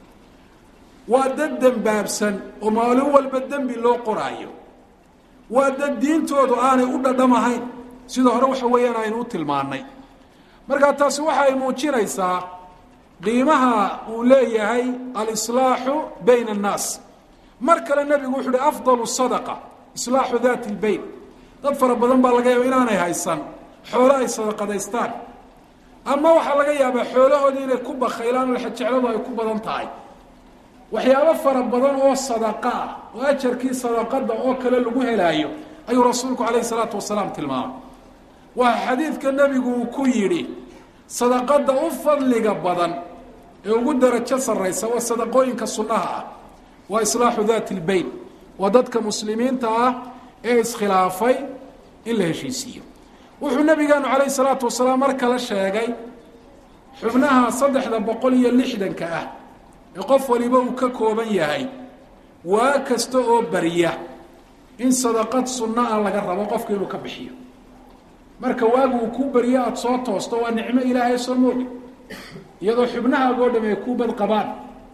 waa dad dembaabsan oo maalin walba dembi loo qoraayo waa dad diintoodu aanay u dhadhamahayn sida hore waxa weeyaan aynu u tilmaannay markaa taasi waxa ay muujinaysaa qiimaha uu leeyahay alislaaxu bayna annaas mar kale nebigu wuxu uhi afdalu sadaqa islaaxu daati lbeyn dad fara badan baa laga yaaba inaanay haysan xoolo ay sadaqadaystaan ama waxaa laga yaabaa xoolahoodii inay ku bakaylaan oo jecladu ay ku badan tahay waxyaabo fara badan oo sadaqa ah oo ajarkii sadaqada oo kale lagu helaayo ayuu rasuulku calayhi salaatu wasalaam tilmaamay waa xadiidka nebigu uu ku yidhi sadaqada u fadliga badan ee ugu darajo sarraysa waa sadaqooyinka sunnaha ah waa islaaxu daati lbeyn waa dadka muslimiinta ah ee iskhilaafay in la heshiisiiyo wuxuu nabigeenu calayhi salaatu wasalaam mar kale sheegay xubnaha saddexda boqol iyo lixdanka ah ee qof waliba uu ka kooban yahay waa kasta oo barya in sadaqad sunno ah laga rabo qofka inuu ka bixiyo marka waagu uu ku baryo aada soo toosto waa nicmo ilaahay soo moogi iyadoo xubnahaagoo dham ay ku bad qabaan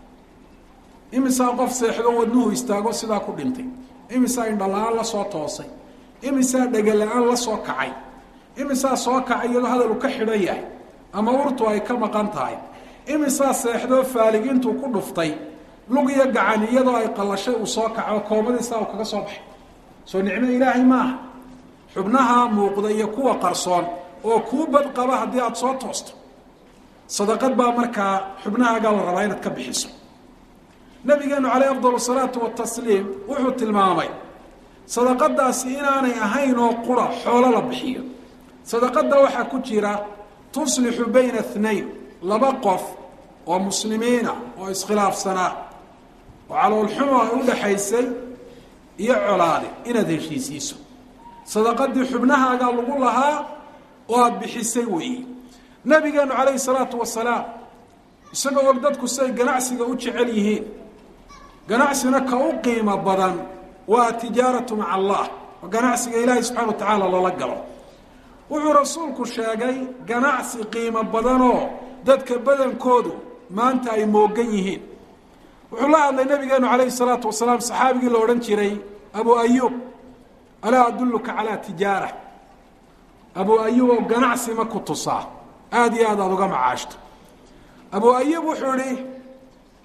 imisaa qof seexdo wadnuhu istaago sidaa ku dhintay imisaa indhala-aan la soo toosay imisaa dhegala-aan la soo kacay imisaa soo kacay iyadoo hadal uu ka xidhan yahay ama urtu ay ka maqan tahay imisaa seexdoo faalig intuu ku dhuftay lug iyo gacan iyadoo ay qallashay uu soo kaco koomadiisaa uu kaga soo baxay soo nicmo ilaahay maaha xubnaha muuqda iyo kuwa qarsoon oo kuu bad qaba haddii aada soo toosto sadaqad baa markaa xubnahaagaa la rabaa inaad ka bixiso nabigeenu caleyh afdal salaatu watasliim wuxuu tilmaamay sadaqadaasi inaanay ahayn oo qura xoolo la bixiyo sadaqada waxaa ku jira tuslixu bayna اثnayn laba qof oo muslimiina oo iskhilaafsanaa oo caloolxumo ay u dhaxaysay iyo colaade inaad heshiisiiso sadaqadii xubnahaagaa lagu lahaa oo aada bixisay weeye nabigeenu calayhi salaatu wasalaam isagoo og dadku siay ganacsiga u jecel yihiin ganacsina ka u qiimo badan waa atijaaratu maca allah oo ganacsiga ilaahay subxana wa tacaala loola galo wuxuu rasuulku sheegay ganacsi qiimo badanoo dadka badankoodu maanta ay moogan yihiin wuxuu la hadlay nabigeenu calayhi salaatu wasalaam saxaabigii la odhan jiray abu ayuub alaa adulluka calaa tijaara abu ayuub oo ganacsi ma ku tusaa aada iyo aad aada uga macaashto abu ayuub wuxuu idhi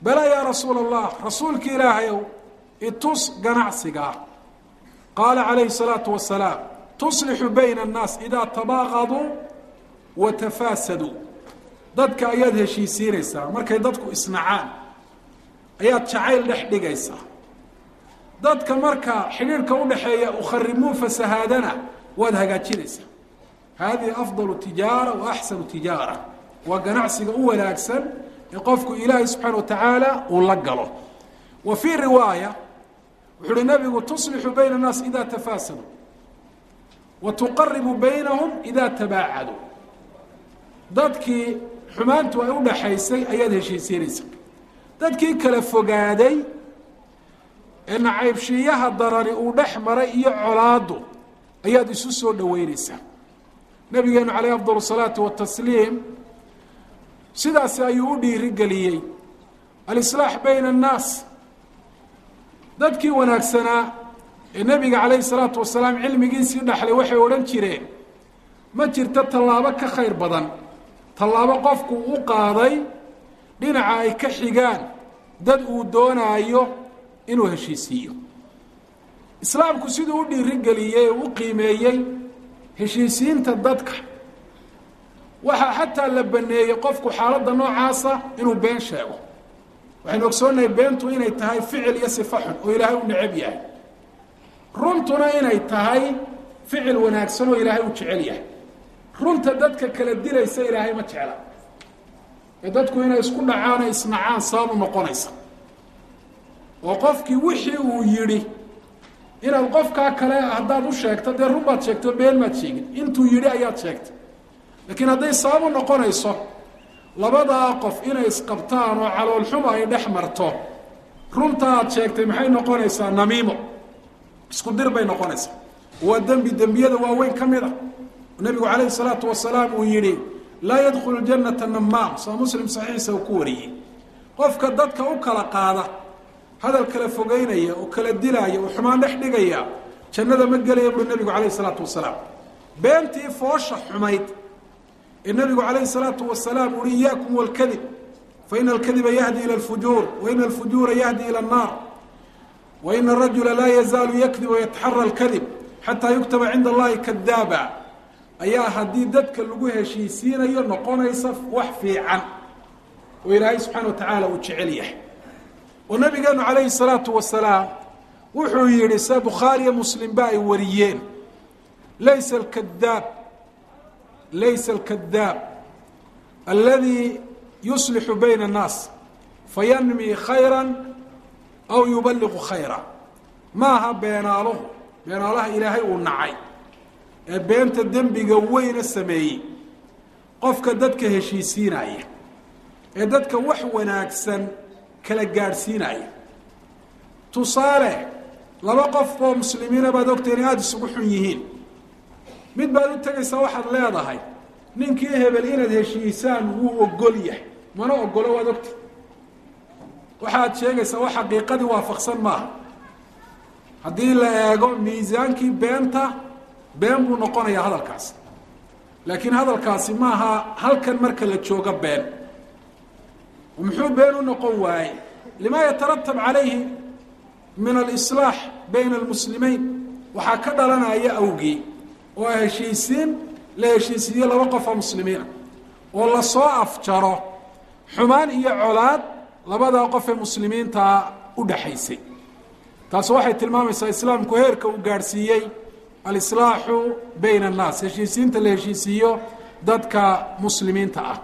bala yaa rasuula allah rasuulka ilaahayow itus ganacsigaa qaala calayhi الsalaatu wasalaam tuslixu bayna الnaas idaa tabaaqaduu wa tafaasaduu dadka ayaad heshiisiinaysaa markay dadku isnacaan ayaad jacayl dhex dhigaysaa dadka marka xidhiirhka udhaxeeya ukharimuu fasahaadana waad hagaajinaysaa hadihi afdalu tijaara wa axsanu tijaara waa ganacsiga u wanaagsan ee qofku ilaahay subxaana wa tacaala uu la galo wa fii riwaaya wuxu uhi nabigu tuslixu bayna الnaas ida tafaasaduu wa tuqaribu baynahum ida tabaacaduu dadkii xumaantu ay udhaxaysay ayaad heshiisiinaysaa dadkii kala fogaaday ee nacaybshiiyaha darani uu dhex maray iyo colaadu ayaad isu soo dhaweynaysaa nabigeenu calayh afdal الsalaatu watasliim sidaasi ayuu u dhiirigeliyey alislaax bayna الnaas dadkii wanaagsanaa ee nebiga calayhi salaatu wasalaam cilmigiisii dhaxlay waxay odhan jireen ma jirto tallaabo ka khayr badan tallaabo qofku u qaaday dhinaca ay ka xigaan dad uu doonaayo inuu heshiisiiyo islaamku siduu u dhiirigeliyey oo u qiimeeyey heshiisiinta dadka waxaa xataa la baneeyey qofku xaaladda noocaasa inuu been sheego waxaynu ogsoonnahay beentu inay tahay ficil iyo sifa xun oo ilaahay u necab yahay runtuna inay tahay ficil wanaagsan oo ilaahay u jecel yahay runta dadka kala dilaysa ilaahay ma jecla ee dadku inay isku dhacaan o isnacaan sababu noqonaysa oo qofkii wixii uu yidhi inaad qofkaa kale haddaad u sheegto dee run baad sheegto been maad sheegin intuu yidhi ayaad sheegtay laakiin hadday sababu noqonayso labadaa qof inay isqabtaan oo caloolxuma ay dhex marto runta aad sheegtay maxay noqonaysaa namiimo isku dir bay noqonaysaa waa dembi dembiyada waaweyn ka mid a nabigu calayhi salaatu wasalaam uu yidhi laa yadkhulu janata namaam saa muslim saxiixa uu ku wariyey qofka dadka u kala qaada hadal kala fogeynaya oo kala dilaaya oo xumaan dhex dhigaya jannada ma gelaya buui nabigu calayhi salaatu wasalaam beentii foosha xumayd ee nabigu calayhi salaatu wasalaam uhi iyaakum walkadib fa ina alkadiba yahdi ila alfujuur wa ina alfujuura yahdi ila annaar wa ina arajula laa yazaalu yakdib wayataxara alkadib xataa yuktaba cinda allahi kadaaba ayaa haddii dadka lagu heshiisiinayo noqonaysa wax fiican oo ilaahay subxaana wa tacaala uu jecel yahay oo nabigeenu calayhi salaatu wasalaam wuxuu yihi se bukhaariyo muslimba ay wariyeen laysa alkadaab laysa alkadaab aladi yuslixu bayna الnaas fayanmi khayra aw yubaliqu khayra maaha beenaaluhu beenaalaha ilaahay uu nacay ee beenta dembiga weyna sameeyey qofka dadka heshiisiinaya ee dadka wax wanaagsan kala gaadhsiinaya tusaale laba qof oo muslimiina baad ogtay inay aada isugu xun yihiin mid baad u tegaysaa waxaad leedahay ninkii hebel inaad heshiisaan wuu ogol yahay mana ogolo waad ogtay waxaad sheegaysaa wax xaqiiqadii waafaqsan maaha haddii la eego miisaankii beenta been buu noqonayaa hadalkaasi laakiin hadalkaasi maaha halkan marka la joogo been muxuu been u noqon waaye lima yataratab calayhi min alislaax bayna almuslimiin waxaa ka dhalanaya awgii oo a heshiisiin la heshiisiiyo laba qof oo muslimiina oo lasoo afjaro xumaan iyo colaad labadaa qof ee muslimiintaa u dhaxaysay taasi waxay tilmaamaysaa islaamku heerka uu gaadhsiiyey alislaaxu bayna annaas heshiisiinta la heshiisiiyo dadka muslimiinta ah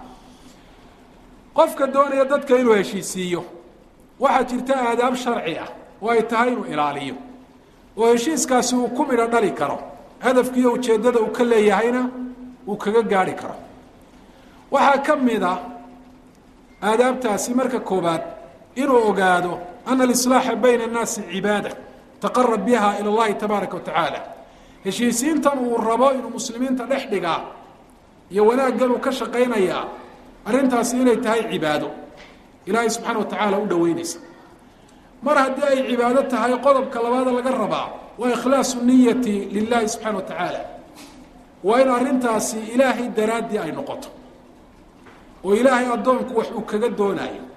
qofka doonaya dadka inuu heshiisiiyo waxaa jirta aadaab sharci ah oo ay tahay inuu ilaaliyo oo heshiiskaasi uu ku midho dhali karo hadafkiiyo ujeeddada uu ka leeyahayna uu kaga gaadhi karo waxaa ka mid a aadaabtaasi marka koobaad inuu ogaado ana alislaaxa bayna annaasi cibaada taqarab biha ila allahi tabaaraka wa tacaala heshiisiintan uu rabo inuu muslimiinta dhex dhigaa iyo wanaaggan uu ka shaqaynayaa arrintaasi inay tahay cibaado ilaahay subxaana wa tacaala u dhoweynaysa mar haddii ay cibaado tahay qodobka labaada laga rabaa waa ikhlaasu niyati lilahi subxana wa tacaala waa in arrintaasi ilaahay daraaddii ay noqoto oo ilaahay addoonku wax uu kaga doonaayo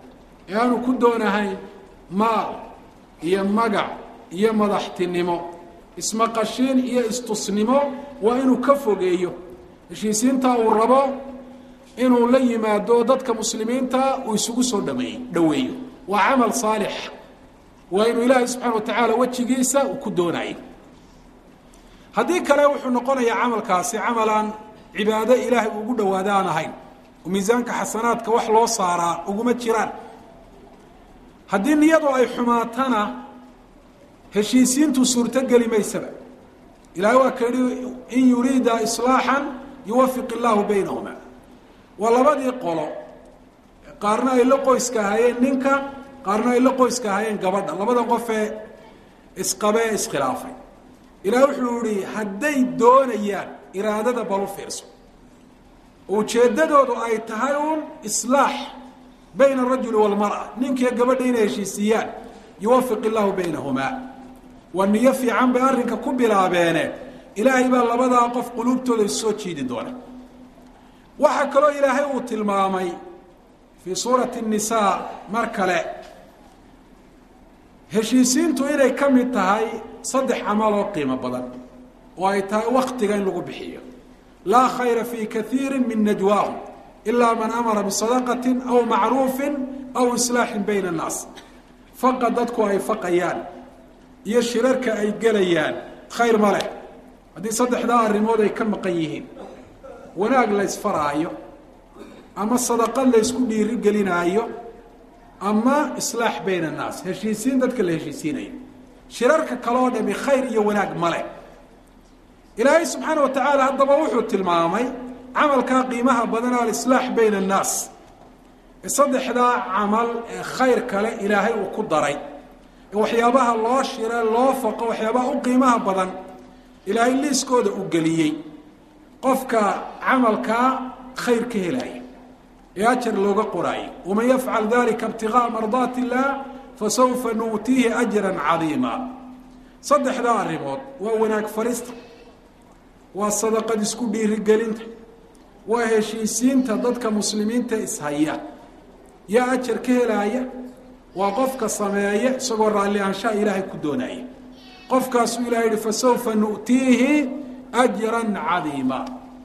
ee aanu ku doonahayn maal iyo magac iyo madaxtinimo ismaqashiin iyo istusnimo waa inuu ka fogeeyo heshiisiintaa uu rabo inuu la yimaado dadka muslimiinta uu isugu soo dhameey dhoweeyo waa camal saalix waa inuu ilaahay subxaana wa tacaala wejigiisa uu ku doonayo haddii kale wuxuu noqonayaa camalkaasi camalaan cibaado ilaahay ugu dhawaado aan ahayn oo miisaanka xasanaadka wax loo saaraa uguma jiraan haddii niyadu ay xumaatana heshiisiintu suurtogeli maysaba ilahay waa ka yihi in yuriida islaaxan yuwafiq illaahu baynahuma waa labadii qolo qaarna ay la qoyska ahaayeen ninka qaarna ay la qoyska ahaayeen gabadha labada qofee isqabe ee iskhilaafay ilaah wuxuu yihi hadday doonayaan iraadada balu fiirso ujeeddadoodu ay tahay uun islaax bayna arajuli waalmara ninkiiyo gabadha inay heshiisiiyaan yuwafiq illaahu baynahumaa waa niyo fiican bay arrinka ku bilaabeene ilaahay baa labadaa qof quluubtooda issoo jiidi doona waxaa kaloo ilaahay uu tilmaamay fii suurati الnisaa mar kale heshiisiintu inay ka mid tahay saddex camal oo qiimo badan oo ay tahay waktiga in lagu bixiyo laa khayra fii kaiiri min najwaahum ilaa man amara bisadaqati aw macruufi aw islaaxin bayna الnaas faqa dadku ay faqayaan iyo shirarka ay gelayaan khayr ma leh haddii saddexdaa arrimood ay ka maqan yihiin wanaag la ysfaraayo ama sadaqad la ysku dhiirigelinaayo ama islaax bayna annaas heshiisiin dadka la heshiisiinayo shirarka kale oo dhami khayr iyo wanaag ma leh ilaahay subxaana wa tacaala haddaba wuxuu tilmaamay camalkaa qiimaha badan alislaax bayna annaas ee saddexdaa camal ee khayr kale ilaahay uu ku daray ee waxyaabaha loo shire loo faqo waxyaabaha u qiimaha badan ilaahay liiskooda uu geliyey qofka camalkaa khayr ka helaya ee ajar looga qoraayo waman yafcal dalika ibtigaaa mardaati illaah fasawfa nuutiihi ajran cadiima saddexdaa arrimood waa wanaag farista waa sadaqad isku dhiirigelinta waa heshiisiinta dadka muslimiinta ishaya yaa ajar ka helaaya waa qofka sameeya isagoo raalli aanshaha ilaahay ku doonaya qofkaasuu ilahay yihi fasawfa nu'tiihi ajran cadiima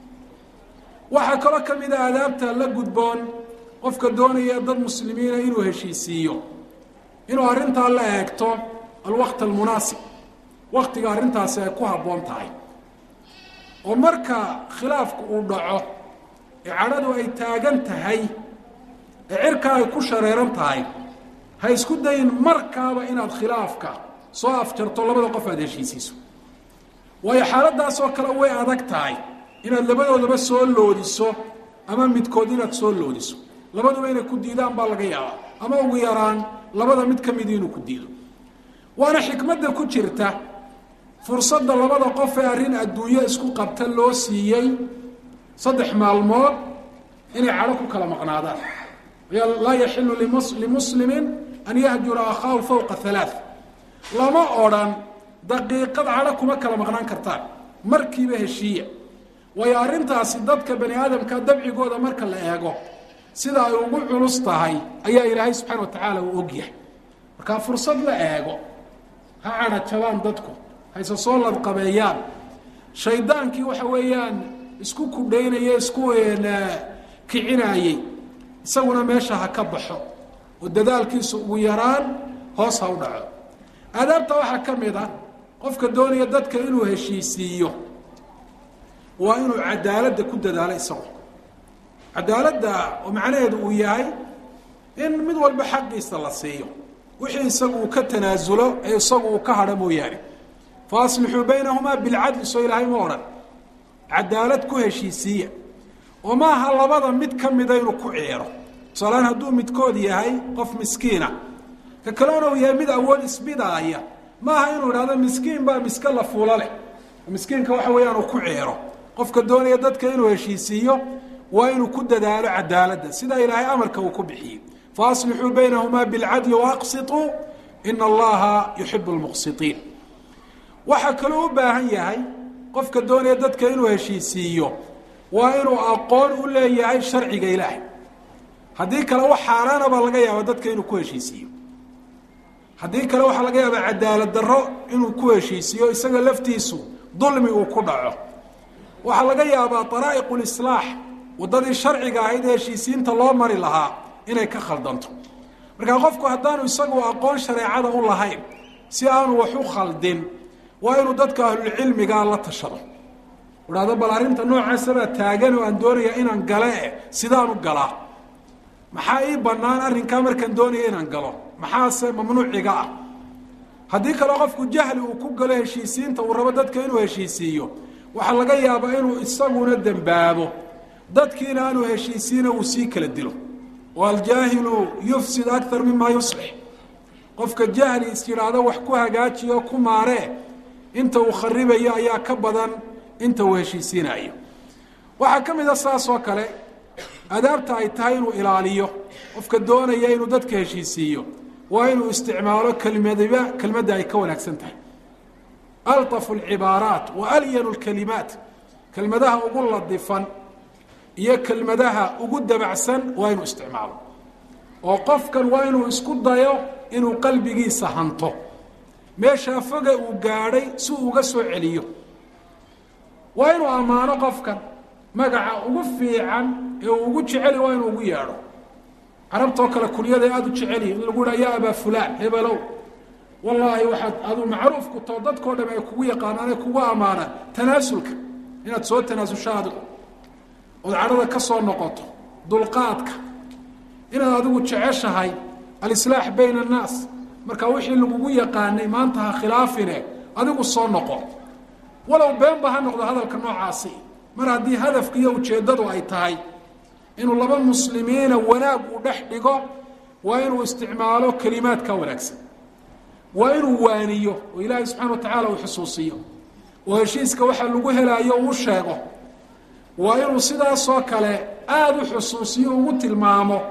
waxaa kaloo ka mid a adaabta la gudboon qofka doonaya dad muslimiina inuu heshiisiiyo inuu arrintaa la eegto alwaqt almunaasib waktiga arrintaasi ay ku habboon tahay oo marka khilaafku uu dhaco ee cadhadu ay taagan tahay ee cirka ay ku shareeran tahay ha isku dayin markaaba inaad khilaafka soo afjarto labada qof aada heshiisiiso waayo xaaladaasoo kale way adag tahay inaad labadoodaba soo loodiso ama midkood inaad soo loodiso labaduba inay ku diidaan baa laga yaabaa ama ugu yaraan labada mid ka midi inuu ku diido waana xikmadda ku jirta fursadda labada qof ee arrin adduunyo isku qabta loo siiyey saddex maalmood inay cadho ku kala maqnaadaan laa yaxilu limuslimin an yahjura akhaahu fawqa halaaث lama odrhan daqiiqad cadho kuma kala maqnaan kartaan markiiba heshiiya waayo arrintaasi dadka bani aadamka dabcigooda marka la eego sida ay ugu culus tahay ayaa ilaahay subxaana wa tacaala uu ogyahay markaa fursad la eego ha cadha jabaan dadku hayse soo ladqabeeyaan shaydaankii waxa weeyaan isku kudhaynaya isku kicinaayey isaguna meesha ha ka baxo oo dadaalkiisu ugu yaraan hoos ha u dhaco aadaabta waxaa ka mid ah qofka doonaya dadka inuu heshiisiiyo waa inuu cadaaladda ku dadaalo isagu cadaaladda oo macnaheedu uu yahay in mid walba xaqiisa la siiyo wixii isagu uu ka tanaasulo ee isagu uu ka hadho mooyaane fa aslixuu baynahumaa bilcadli soo ilaahay ma odhan cadaalad ku heshiisiiya oo maaha labada mid ka mida inuu ku ciiro tusaaleaan hadduu midkood yahay qof miskiina ka kalena uu yahay mid awood isbidaaya maaha inuu idhahdo miskiin baa miska la fuulo leh miskiinka waxa weeyaan uu ku ciiro qofka doonaya dadka inuu heshiisiiyo waa inuu ku dadaalo cadaaladda sidaa ilaahay amarka uu ku bixiyey faaslixuu baynahumaa bilcadli waaqsituu ina allaha yuxibu lmuqsitiin waxaa kaloo u baahan yahay qofka doonaya dadka inuu heshiisiiyo waa inuu aqoon u leeyahay sharciga ilaahay haddii kale wax xaaraana baa laga yaaba dadka inuu ku heshiisiiyo haddii kale waxaa laga yaabaa cadaalad darro inuu ku heshiisiiyo isaga laftiisu dulmi uu ku dhaco waxaa laga yaabaa daraa'iq lislaax waddadii sharciga ahayd ee heshiisiinta loo mari lahaa inay ka khaldanto markaa qofku haddaanu isagu aqoon shareecada u lahayn si aanu wax u khaldin waa inuu dadka ahlulcilmigaa la tashado idhahdo bal arrinta noocaasabaa taagan oo aan doonaya inaan gale eh sidaanu galaa maxaa ii bannaan arrinkaa markaan doonaya inaan galo maxaase mamnuuciga ah haddii kale qofku jahli uu ku galo heshiisiinta uu rabo dadka inuu heshiisiiyo waxaa laga yaabaa inuu isaguna dembaabo dadkiina aanu heshiisiina uu sii kala dilo oo aljaahilu yufsid akar mima yuslix qofka jahli is yidhaahdo wax ku hagaajiyo ku maaree inta uu kharibayo ayaa ka badan inta uu heshiisiinayo waxaa ka mid a saas oo kale adaabta ay tahay inuu ilaaliyo qofka doonaya inuu dadka heshiisiiyo waa inuu isticmaalo kelmadiba kelmadda ay ka wanaagsan tahay alطafu اlcibaaraat wa alyanu اlkalimaat kelmadaha ugu ladifan iyo kelmadaha ugu dabacsan waa inuu isticmaalo oo qofkan waa inuu isku dayo inuu qalbigiisa hanto meeshaa foga uu gaadhay si uu uga soo celiyo waa inuu ammaano qofkan magaca ugu fiican ee uu ugu jeceli waa inuu ugu yeedho carabtoo kale kunyaday aada u jeceliyi in lagu dhaha ya abaa fulaan hebelow wallaahi waxaad adu macruuf ku tao dadkao dham ay kugu yaqaanaan ay kugu ammaanaan tanaasulka inaad soo tanaasusho adigu ood cadhada ka soo noqoto dulqaadka inaad adigu jeceshahay alislaax bayna annaas marka wixii lagugu yaqaanay maanta ha khilaafine adigu soo noqo walow beenba ha noqdo hadalka noocaasi mar haddii hadafka iyo ujeeddadu ay tahay inuu laba muslimiina wanaag uu dhex dhigo waa inuu isticmaalo kelimaadka wanaagsan waa inuu waaniyo oo ilaahay subxana wa tacaala uu xusuusiyo oo heshiiska waxa lagu helaayo uu sheego waa inuu sidaasoo kale aada u xusuusiyo ugu tilmaamo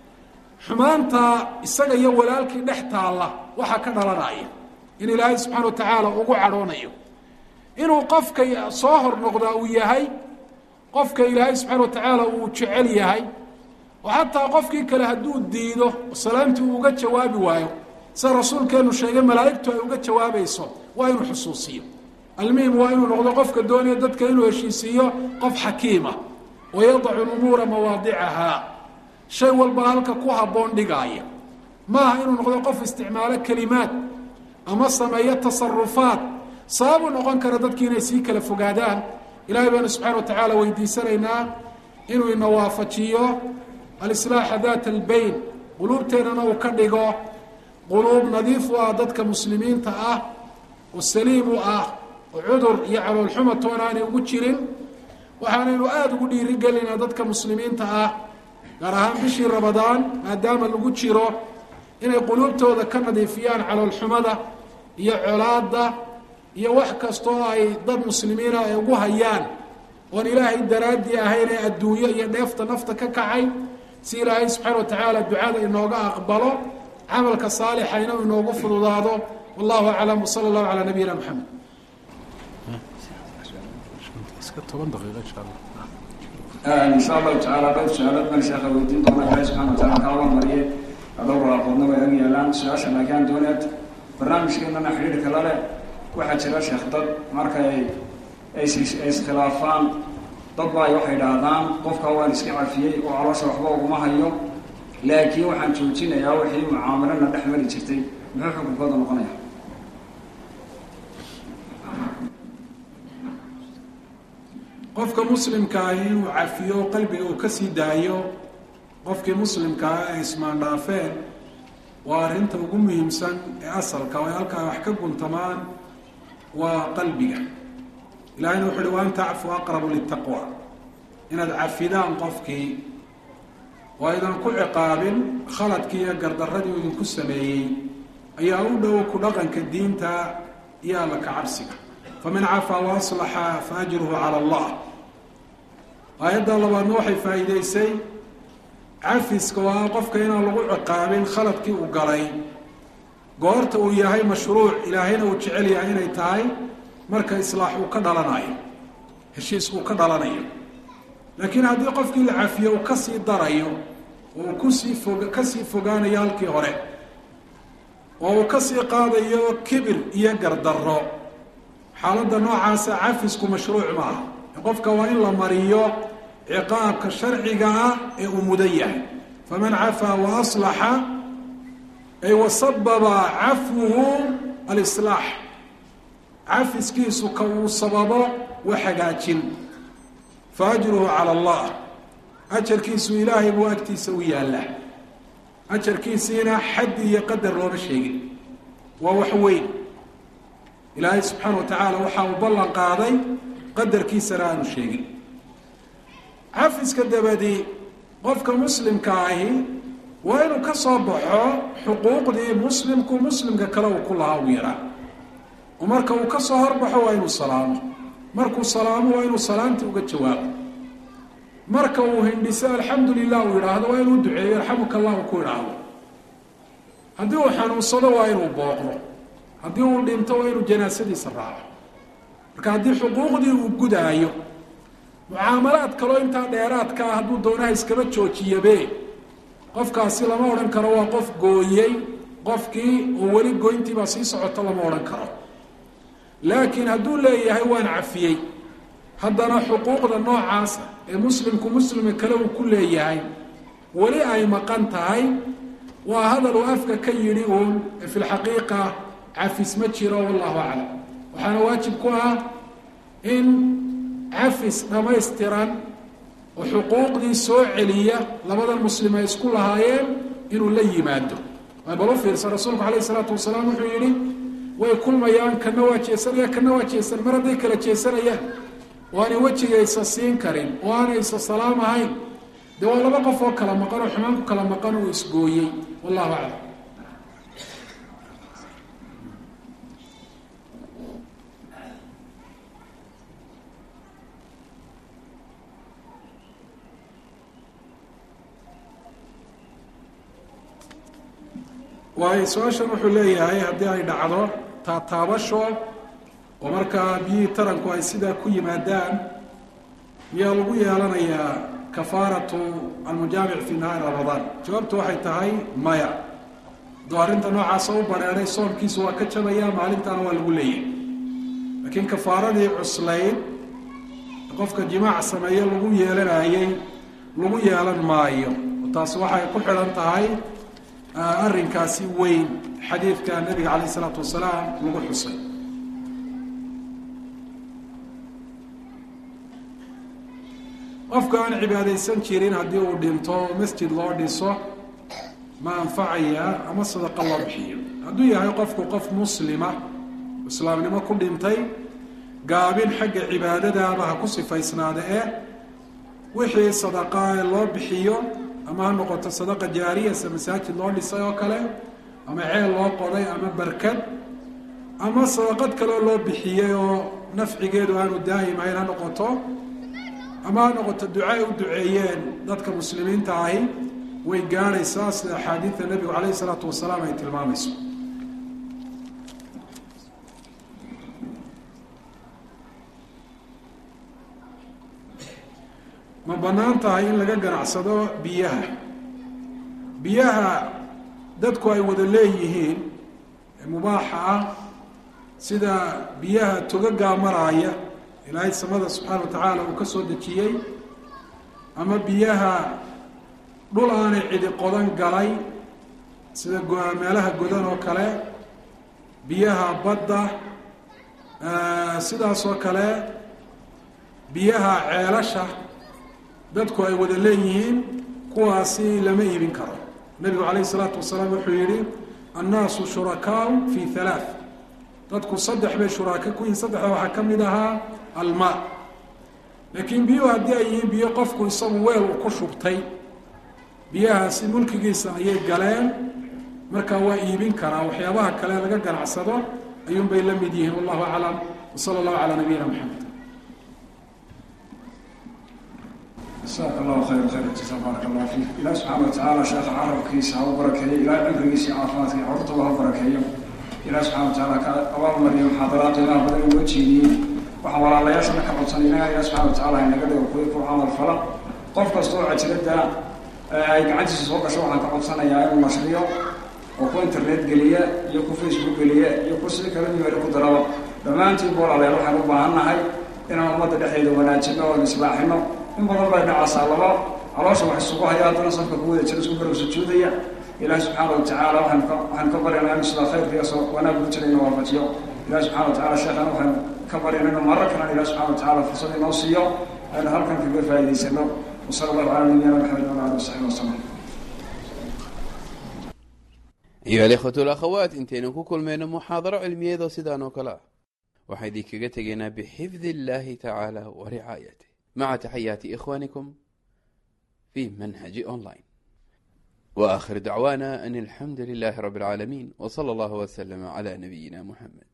xumaanta isaga iyo walaalkii dhex taalla waxaa ka dhalanaya in ilaahay subxaana wa tacaala ugu cadhoonayo inuu qofka soo hor noqdaa uu yahay qofka ilaahay subxaana wa tacaala uu jecel yahay oo xataa qofkii kale hadduu diido oo salaamtii uu uga jawaabi waayo sida rasuulkeenu sheegay malaa'igtu ay uga jawaabayso waa inuu xusuusiyo almuhim waa inuu noqdo qofka doonaya dadka inuu heshiisiiyo qof xakiima oo yadacu lumuura mawaadicahaa shay walba halka ku habboon dhigaaya maaha inuu noqdo qof isticmaalo kelimaad ama sameeyo tasarufaad sababu noqon kara dadki inay sii kala fogaadaan ilahay baanu subxana wa tacaala weydiisanaynaa inuu ina waafajiyo alislaaxa daata albayn quluubteennana uu ka dhigo quluub nadiif u ah dadka muslimiinta ah oo saliim u ah oo cudur iyo caloolxuma toona aanay ugu jirin waxaanaynu aada ugu dhiirigelinaa dadka muslimiinta ah gaar ahaan bishii rabadaan maadaama lagu jiro inay quluubtooda ka nadiifiyaan caloolxumada iyo colaadda iyo wax kastoo ay dad muslimiina ay ugu hayaan oon ilaahay daraaddii ahayn ee adduunyo iyo dheefta nafta ka kacay si ilaahay subxaana wa tacaala ducada inooga aqbalo camalka saalixayna inoogu fududaado wallahu aclam wsala allahu calaa nabiyina maxamed insha allahu tacaala dhowr su-aalood baan sheekha weydiin doona ilahay subxana wa tacala kaaba mariye dhowr aqoodna way ag yeelaan su-aasha laakiin dooneed barnaamijkeenana xidhiirka la leh waxaa jira sheekh dad markay ay iskhilaafaan dad ba ay waxay idhaahdaan qofka waan iska cafiyey oo caloosha waxba uguma hayo laakiin waxaan joojinayaa wixii mucaamalana dhex mari jirtay muxuu xukunkooda noqonaya qofka muslimkaahi inuu cafiyo qalbiga uu kasii daayo qofkii muslimkaa ay ismaandhaafeen waa arrinta ugu muhiimsan ee asalka oo ay halkaa wax ka guntamaan waa qalbiga ilahayna wuxu uhi wa an tacfu aqrabu litaqwa inaad cafidaan qofkii oo aydan ku ciqaabin khaladkii iyo gardaradii uu idinku sameeyey ayaa u dhow ku dhaqanka diinta iyo alla ka cabsiga faman cafaa wa aslaxa fa ajruhu cala allah aayadda labaadna waxay faa'iideysay cafiska oo ah qofka inaan lagu ciqaabin khaladkii uu galay goorta uu yahay mashruuc ilaahayna uu jecel yahay inay tahay marka islaax uu ka dhalanayo heshiis uu ka dhalanayo laakiin haddii qofkii la cafiyo uu kasii darayo oo uu kusii fog kasii fogaanayo halkii hore oo uu kasii qaadayo kibir iyo gardarro xaaladda noocaasa cafisku mashruuc maaha qofka waa in la mariyo ciqaabka sharciga ah ee uu mudan yahay faman cafaa wa aslaxa ay wasababa cafwuhu alislaax cafiskiisu ka uu sababo wa hagaajin fa ajruhu cala allah ajarkiisu ilaahay buu agtiisa u yaallaa ajarkiisiina xaddi iyo qadar looma sheegin waa wax weyn ilaahay subxaana wa tacaala waxa uu ballan qaaday qadarkiisana aanu sheegin cafiska dabadi qofka muslimka ahi waa inuu ka soo baxo xuquuqdii muslimku muslimka kale uu ku lahaa uu yaraa oo marka uu ka soo horbaxo waa inuu salaamo markuu salaamo waa inuu salaantii uga jawaabo marka uu hindhiso alxamdu lilah uu yidhaahdo waa inuu duceeyo arxamuka allah uu ku idhaahdo haddii uu xanuunsado waa inuu booqdo haddii uu dhinto waa inuu janaasadiisa raaco marka haddii xuquuqdii uu gudaayo mucaamalaad kaloo intaa dheeraadka ah hadduu doonaha iskaba joojiyabe qofkaasi lama odhan karo waa qof gooyey qofkii oo weli goyntiibaa sii socoto lama odhan karo laakiin hadduu leeyahay waan cafiyey haddana xuquuqda noocaasa ee muslimku muslima kale uu ku leeyahay weli ay maqan tahay waa hadal uu afka ka yidhi uun fi lxaqiiqa cafis ma jiro wallahu aclam waxaana waajib ku ah in cafis dhammaystiran oo xuquuqdii soo celiya labadan muslim ay isku lahaayeen inuu la yimaado bal u fiirsa rasuulku alayh isalaatu wasalaam wuxuu yidhi way kulmayaan kana waa jeesanaya kana waa jeesan mar hadday kala jeesanayaan oo aanay wejigaysa siin karin oo aanay isa salaam ahayn dee waa laba qof oo kala maqan oo xumaan ku kala maqan uu isgooyey wallahu aclam waayo su-aashan wuxuu leeyahay haddii ay dhacdo taataabasho oo markaa biyihii taranku ay sidaa ku yimaadaan miyaa lagu yeelanayaa kafaaratu almujaamic fi nahaari ramadaan jawaabtu waxay tahay maya hadduu arrinta noocaasa u badheeday soonkiisu waa ka jabaya maalintaana waa lagu leeyahay laakiin kafaaradii cuslayd qofka jimaac sameeye lagu yeelanayey lagu yeelan maayo taas waxay ku xidhan tahay arrinkaasi weyn xadiidka nabiga calayh isalaatu wasalaam lagu xusay qofka aan cibaadaysan jirin haddii uu dhinto masjid loo dhiso ma anfacaya ama sadaqa loo bixiyo hadduu yahay qofku qof muslima islaamnimo ku dhintay gaabin xagga cibaadadaaba ha ku sifaysnaada eh wixii sadaqaa ee loo bixiyo ama ha noqoto sadaqa jaariya se masaajid loo dhisay oo kale ama ceel loo qoday ama barkad ama sadaqad kaleo loo bixiyey oo nafcigeedu aanu daa'imahayn ha noqoto ama ha noqoto duca ay u duceeyeen dadka muslimiinta ahi way gaadhaysaa sida axaadiida nebigu calayhi isalaatu wasalaam ay tilmaamayso ma bannaan tahay in laga ganacsado biyaha biyaha dadku ay wada leeyihiin ee mubaaxa ah sida biyaha togagaa maraaya ilaahay samada subxaana wa tacaala uu ka soo dejiyey ama biyaha dhul aanay cidi qodan galay sida meelaha godan oo kale biyaha badda sidaas oo kale biyaha ceelasha dadku ay wada leeyihiin kuwaasi lama iibin karo nebigu calayhi isalaatu wasalaam wuxuu yihi annaasu shurakaau fi halaath dadku saddex bay shuraaka ku yihin saddexda waxaa ka mid ahaa almaa laakiin biyuhu haddii ay yihiin biyo qofku isagu weel uu ku shubtay biyahaasi mulkigiisa ayay galeen markaa waa iibin karaa waxyaabaha kale laga ganacsado ayuun bay la mid yihiin wallahu aclam wasala allahu calaa nabiyina maxamed jasaaka allahu khayr khayr jasa baaraka allah fiik ilaah subxaana watacaala sheekha carabkiisa ha u barakeeyo ilaah cimrigiisa iyo caafimaadka iyo carurtaba ha barakeeyo ilaah subxana watacaala ka abaalmariyo muxaadaraad qiimaha badan inoo jeediyey waxaan walaalayaashana ka codsanay inaga ilaah subxana watacaala inaga dhigo kuwi ku camal fala qof kasta oo cajiradda ay gacantiisa soo gasho waxaan ka codsanayaa inuu nashriyo oo ku internet geliya iyo ku facebook geliya iyo ku si kala meel ku daraba dhammaantiin boolaleer waxaan u baahan nahay inaan ummadda dhexdeeda wanaajino oon islaaxino in badan bay dhacaasaa laba caloosha wax isugu haya haddana safka ku wada jira isku garab sujuudaya ilahi subxaana watacaala waxaan ka waxaan ka baryanaa inu sidaa khayrka iyo soo wanaag ku jira inuu waafajiyo ilahi subxana watacala sheekhan waxaan ka baryanaa inuu marar kalan ilahi subxana watacala fursad inoo siiyo aynu halkan kaga faa'idaysano wasala allahu cala nabiyina maxamed wala ali wasaxbi wasalam ayuha alikhwatu alakhawaat intaynu ku kulmayno muxaadaro cilmiyeedoo sidaan oo kale ah waxaa idinkaga tegaynaa bixifdi illahi tacaala wa ricaayatih maca taxayaati ikhwanikum fi manhaji online wa akhir dacwaana an alxamdu lilahi rabi اlcaalamiin w sala allahu wslama cla nabiyina muxamed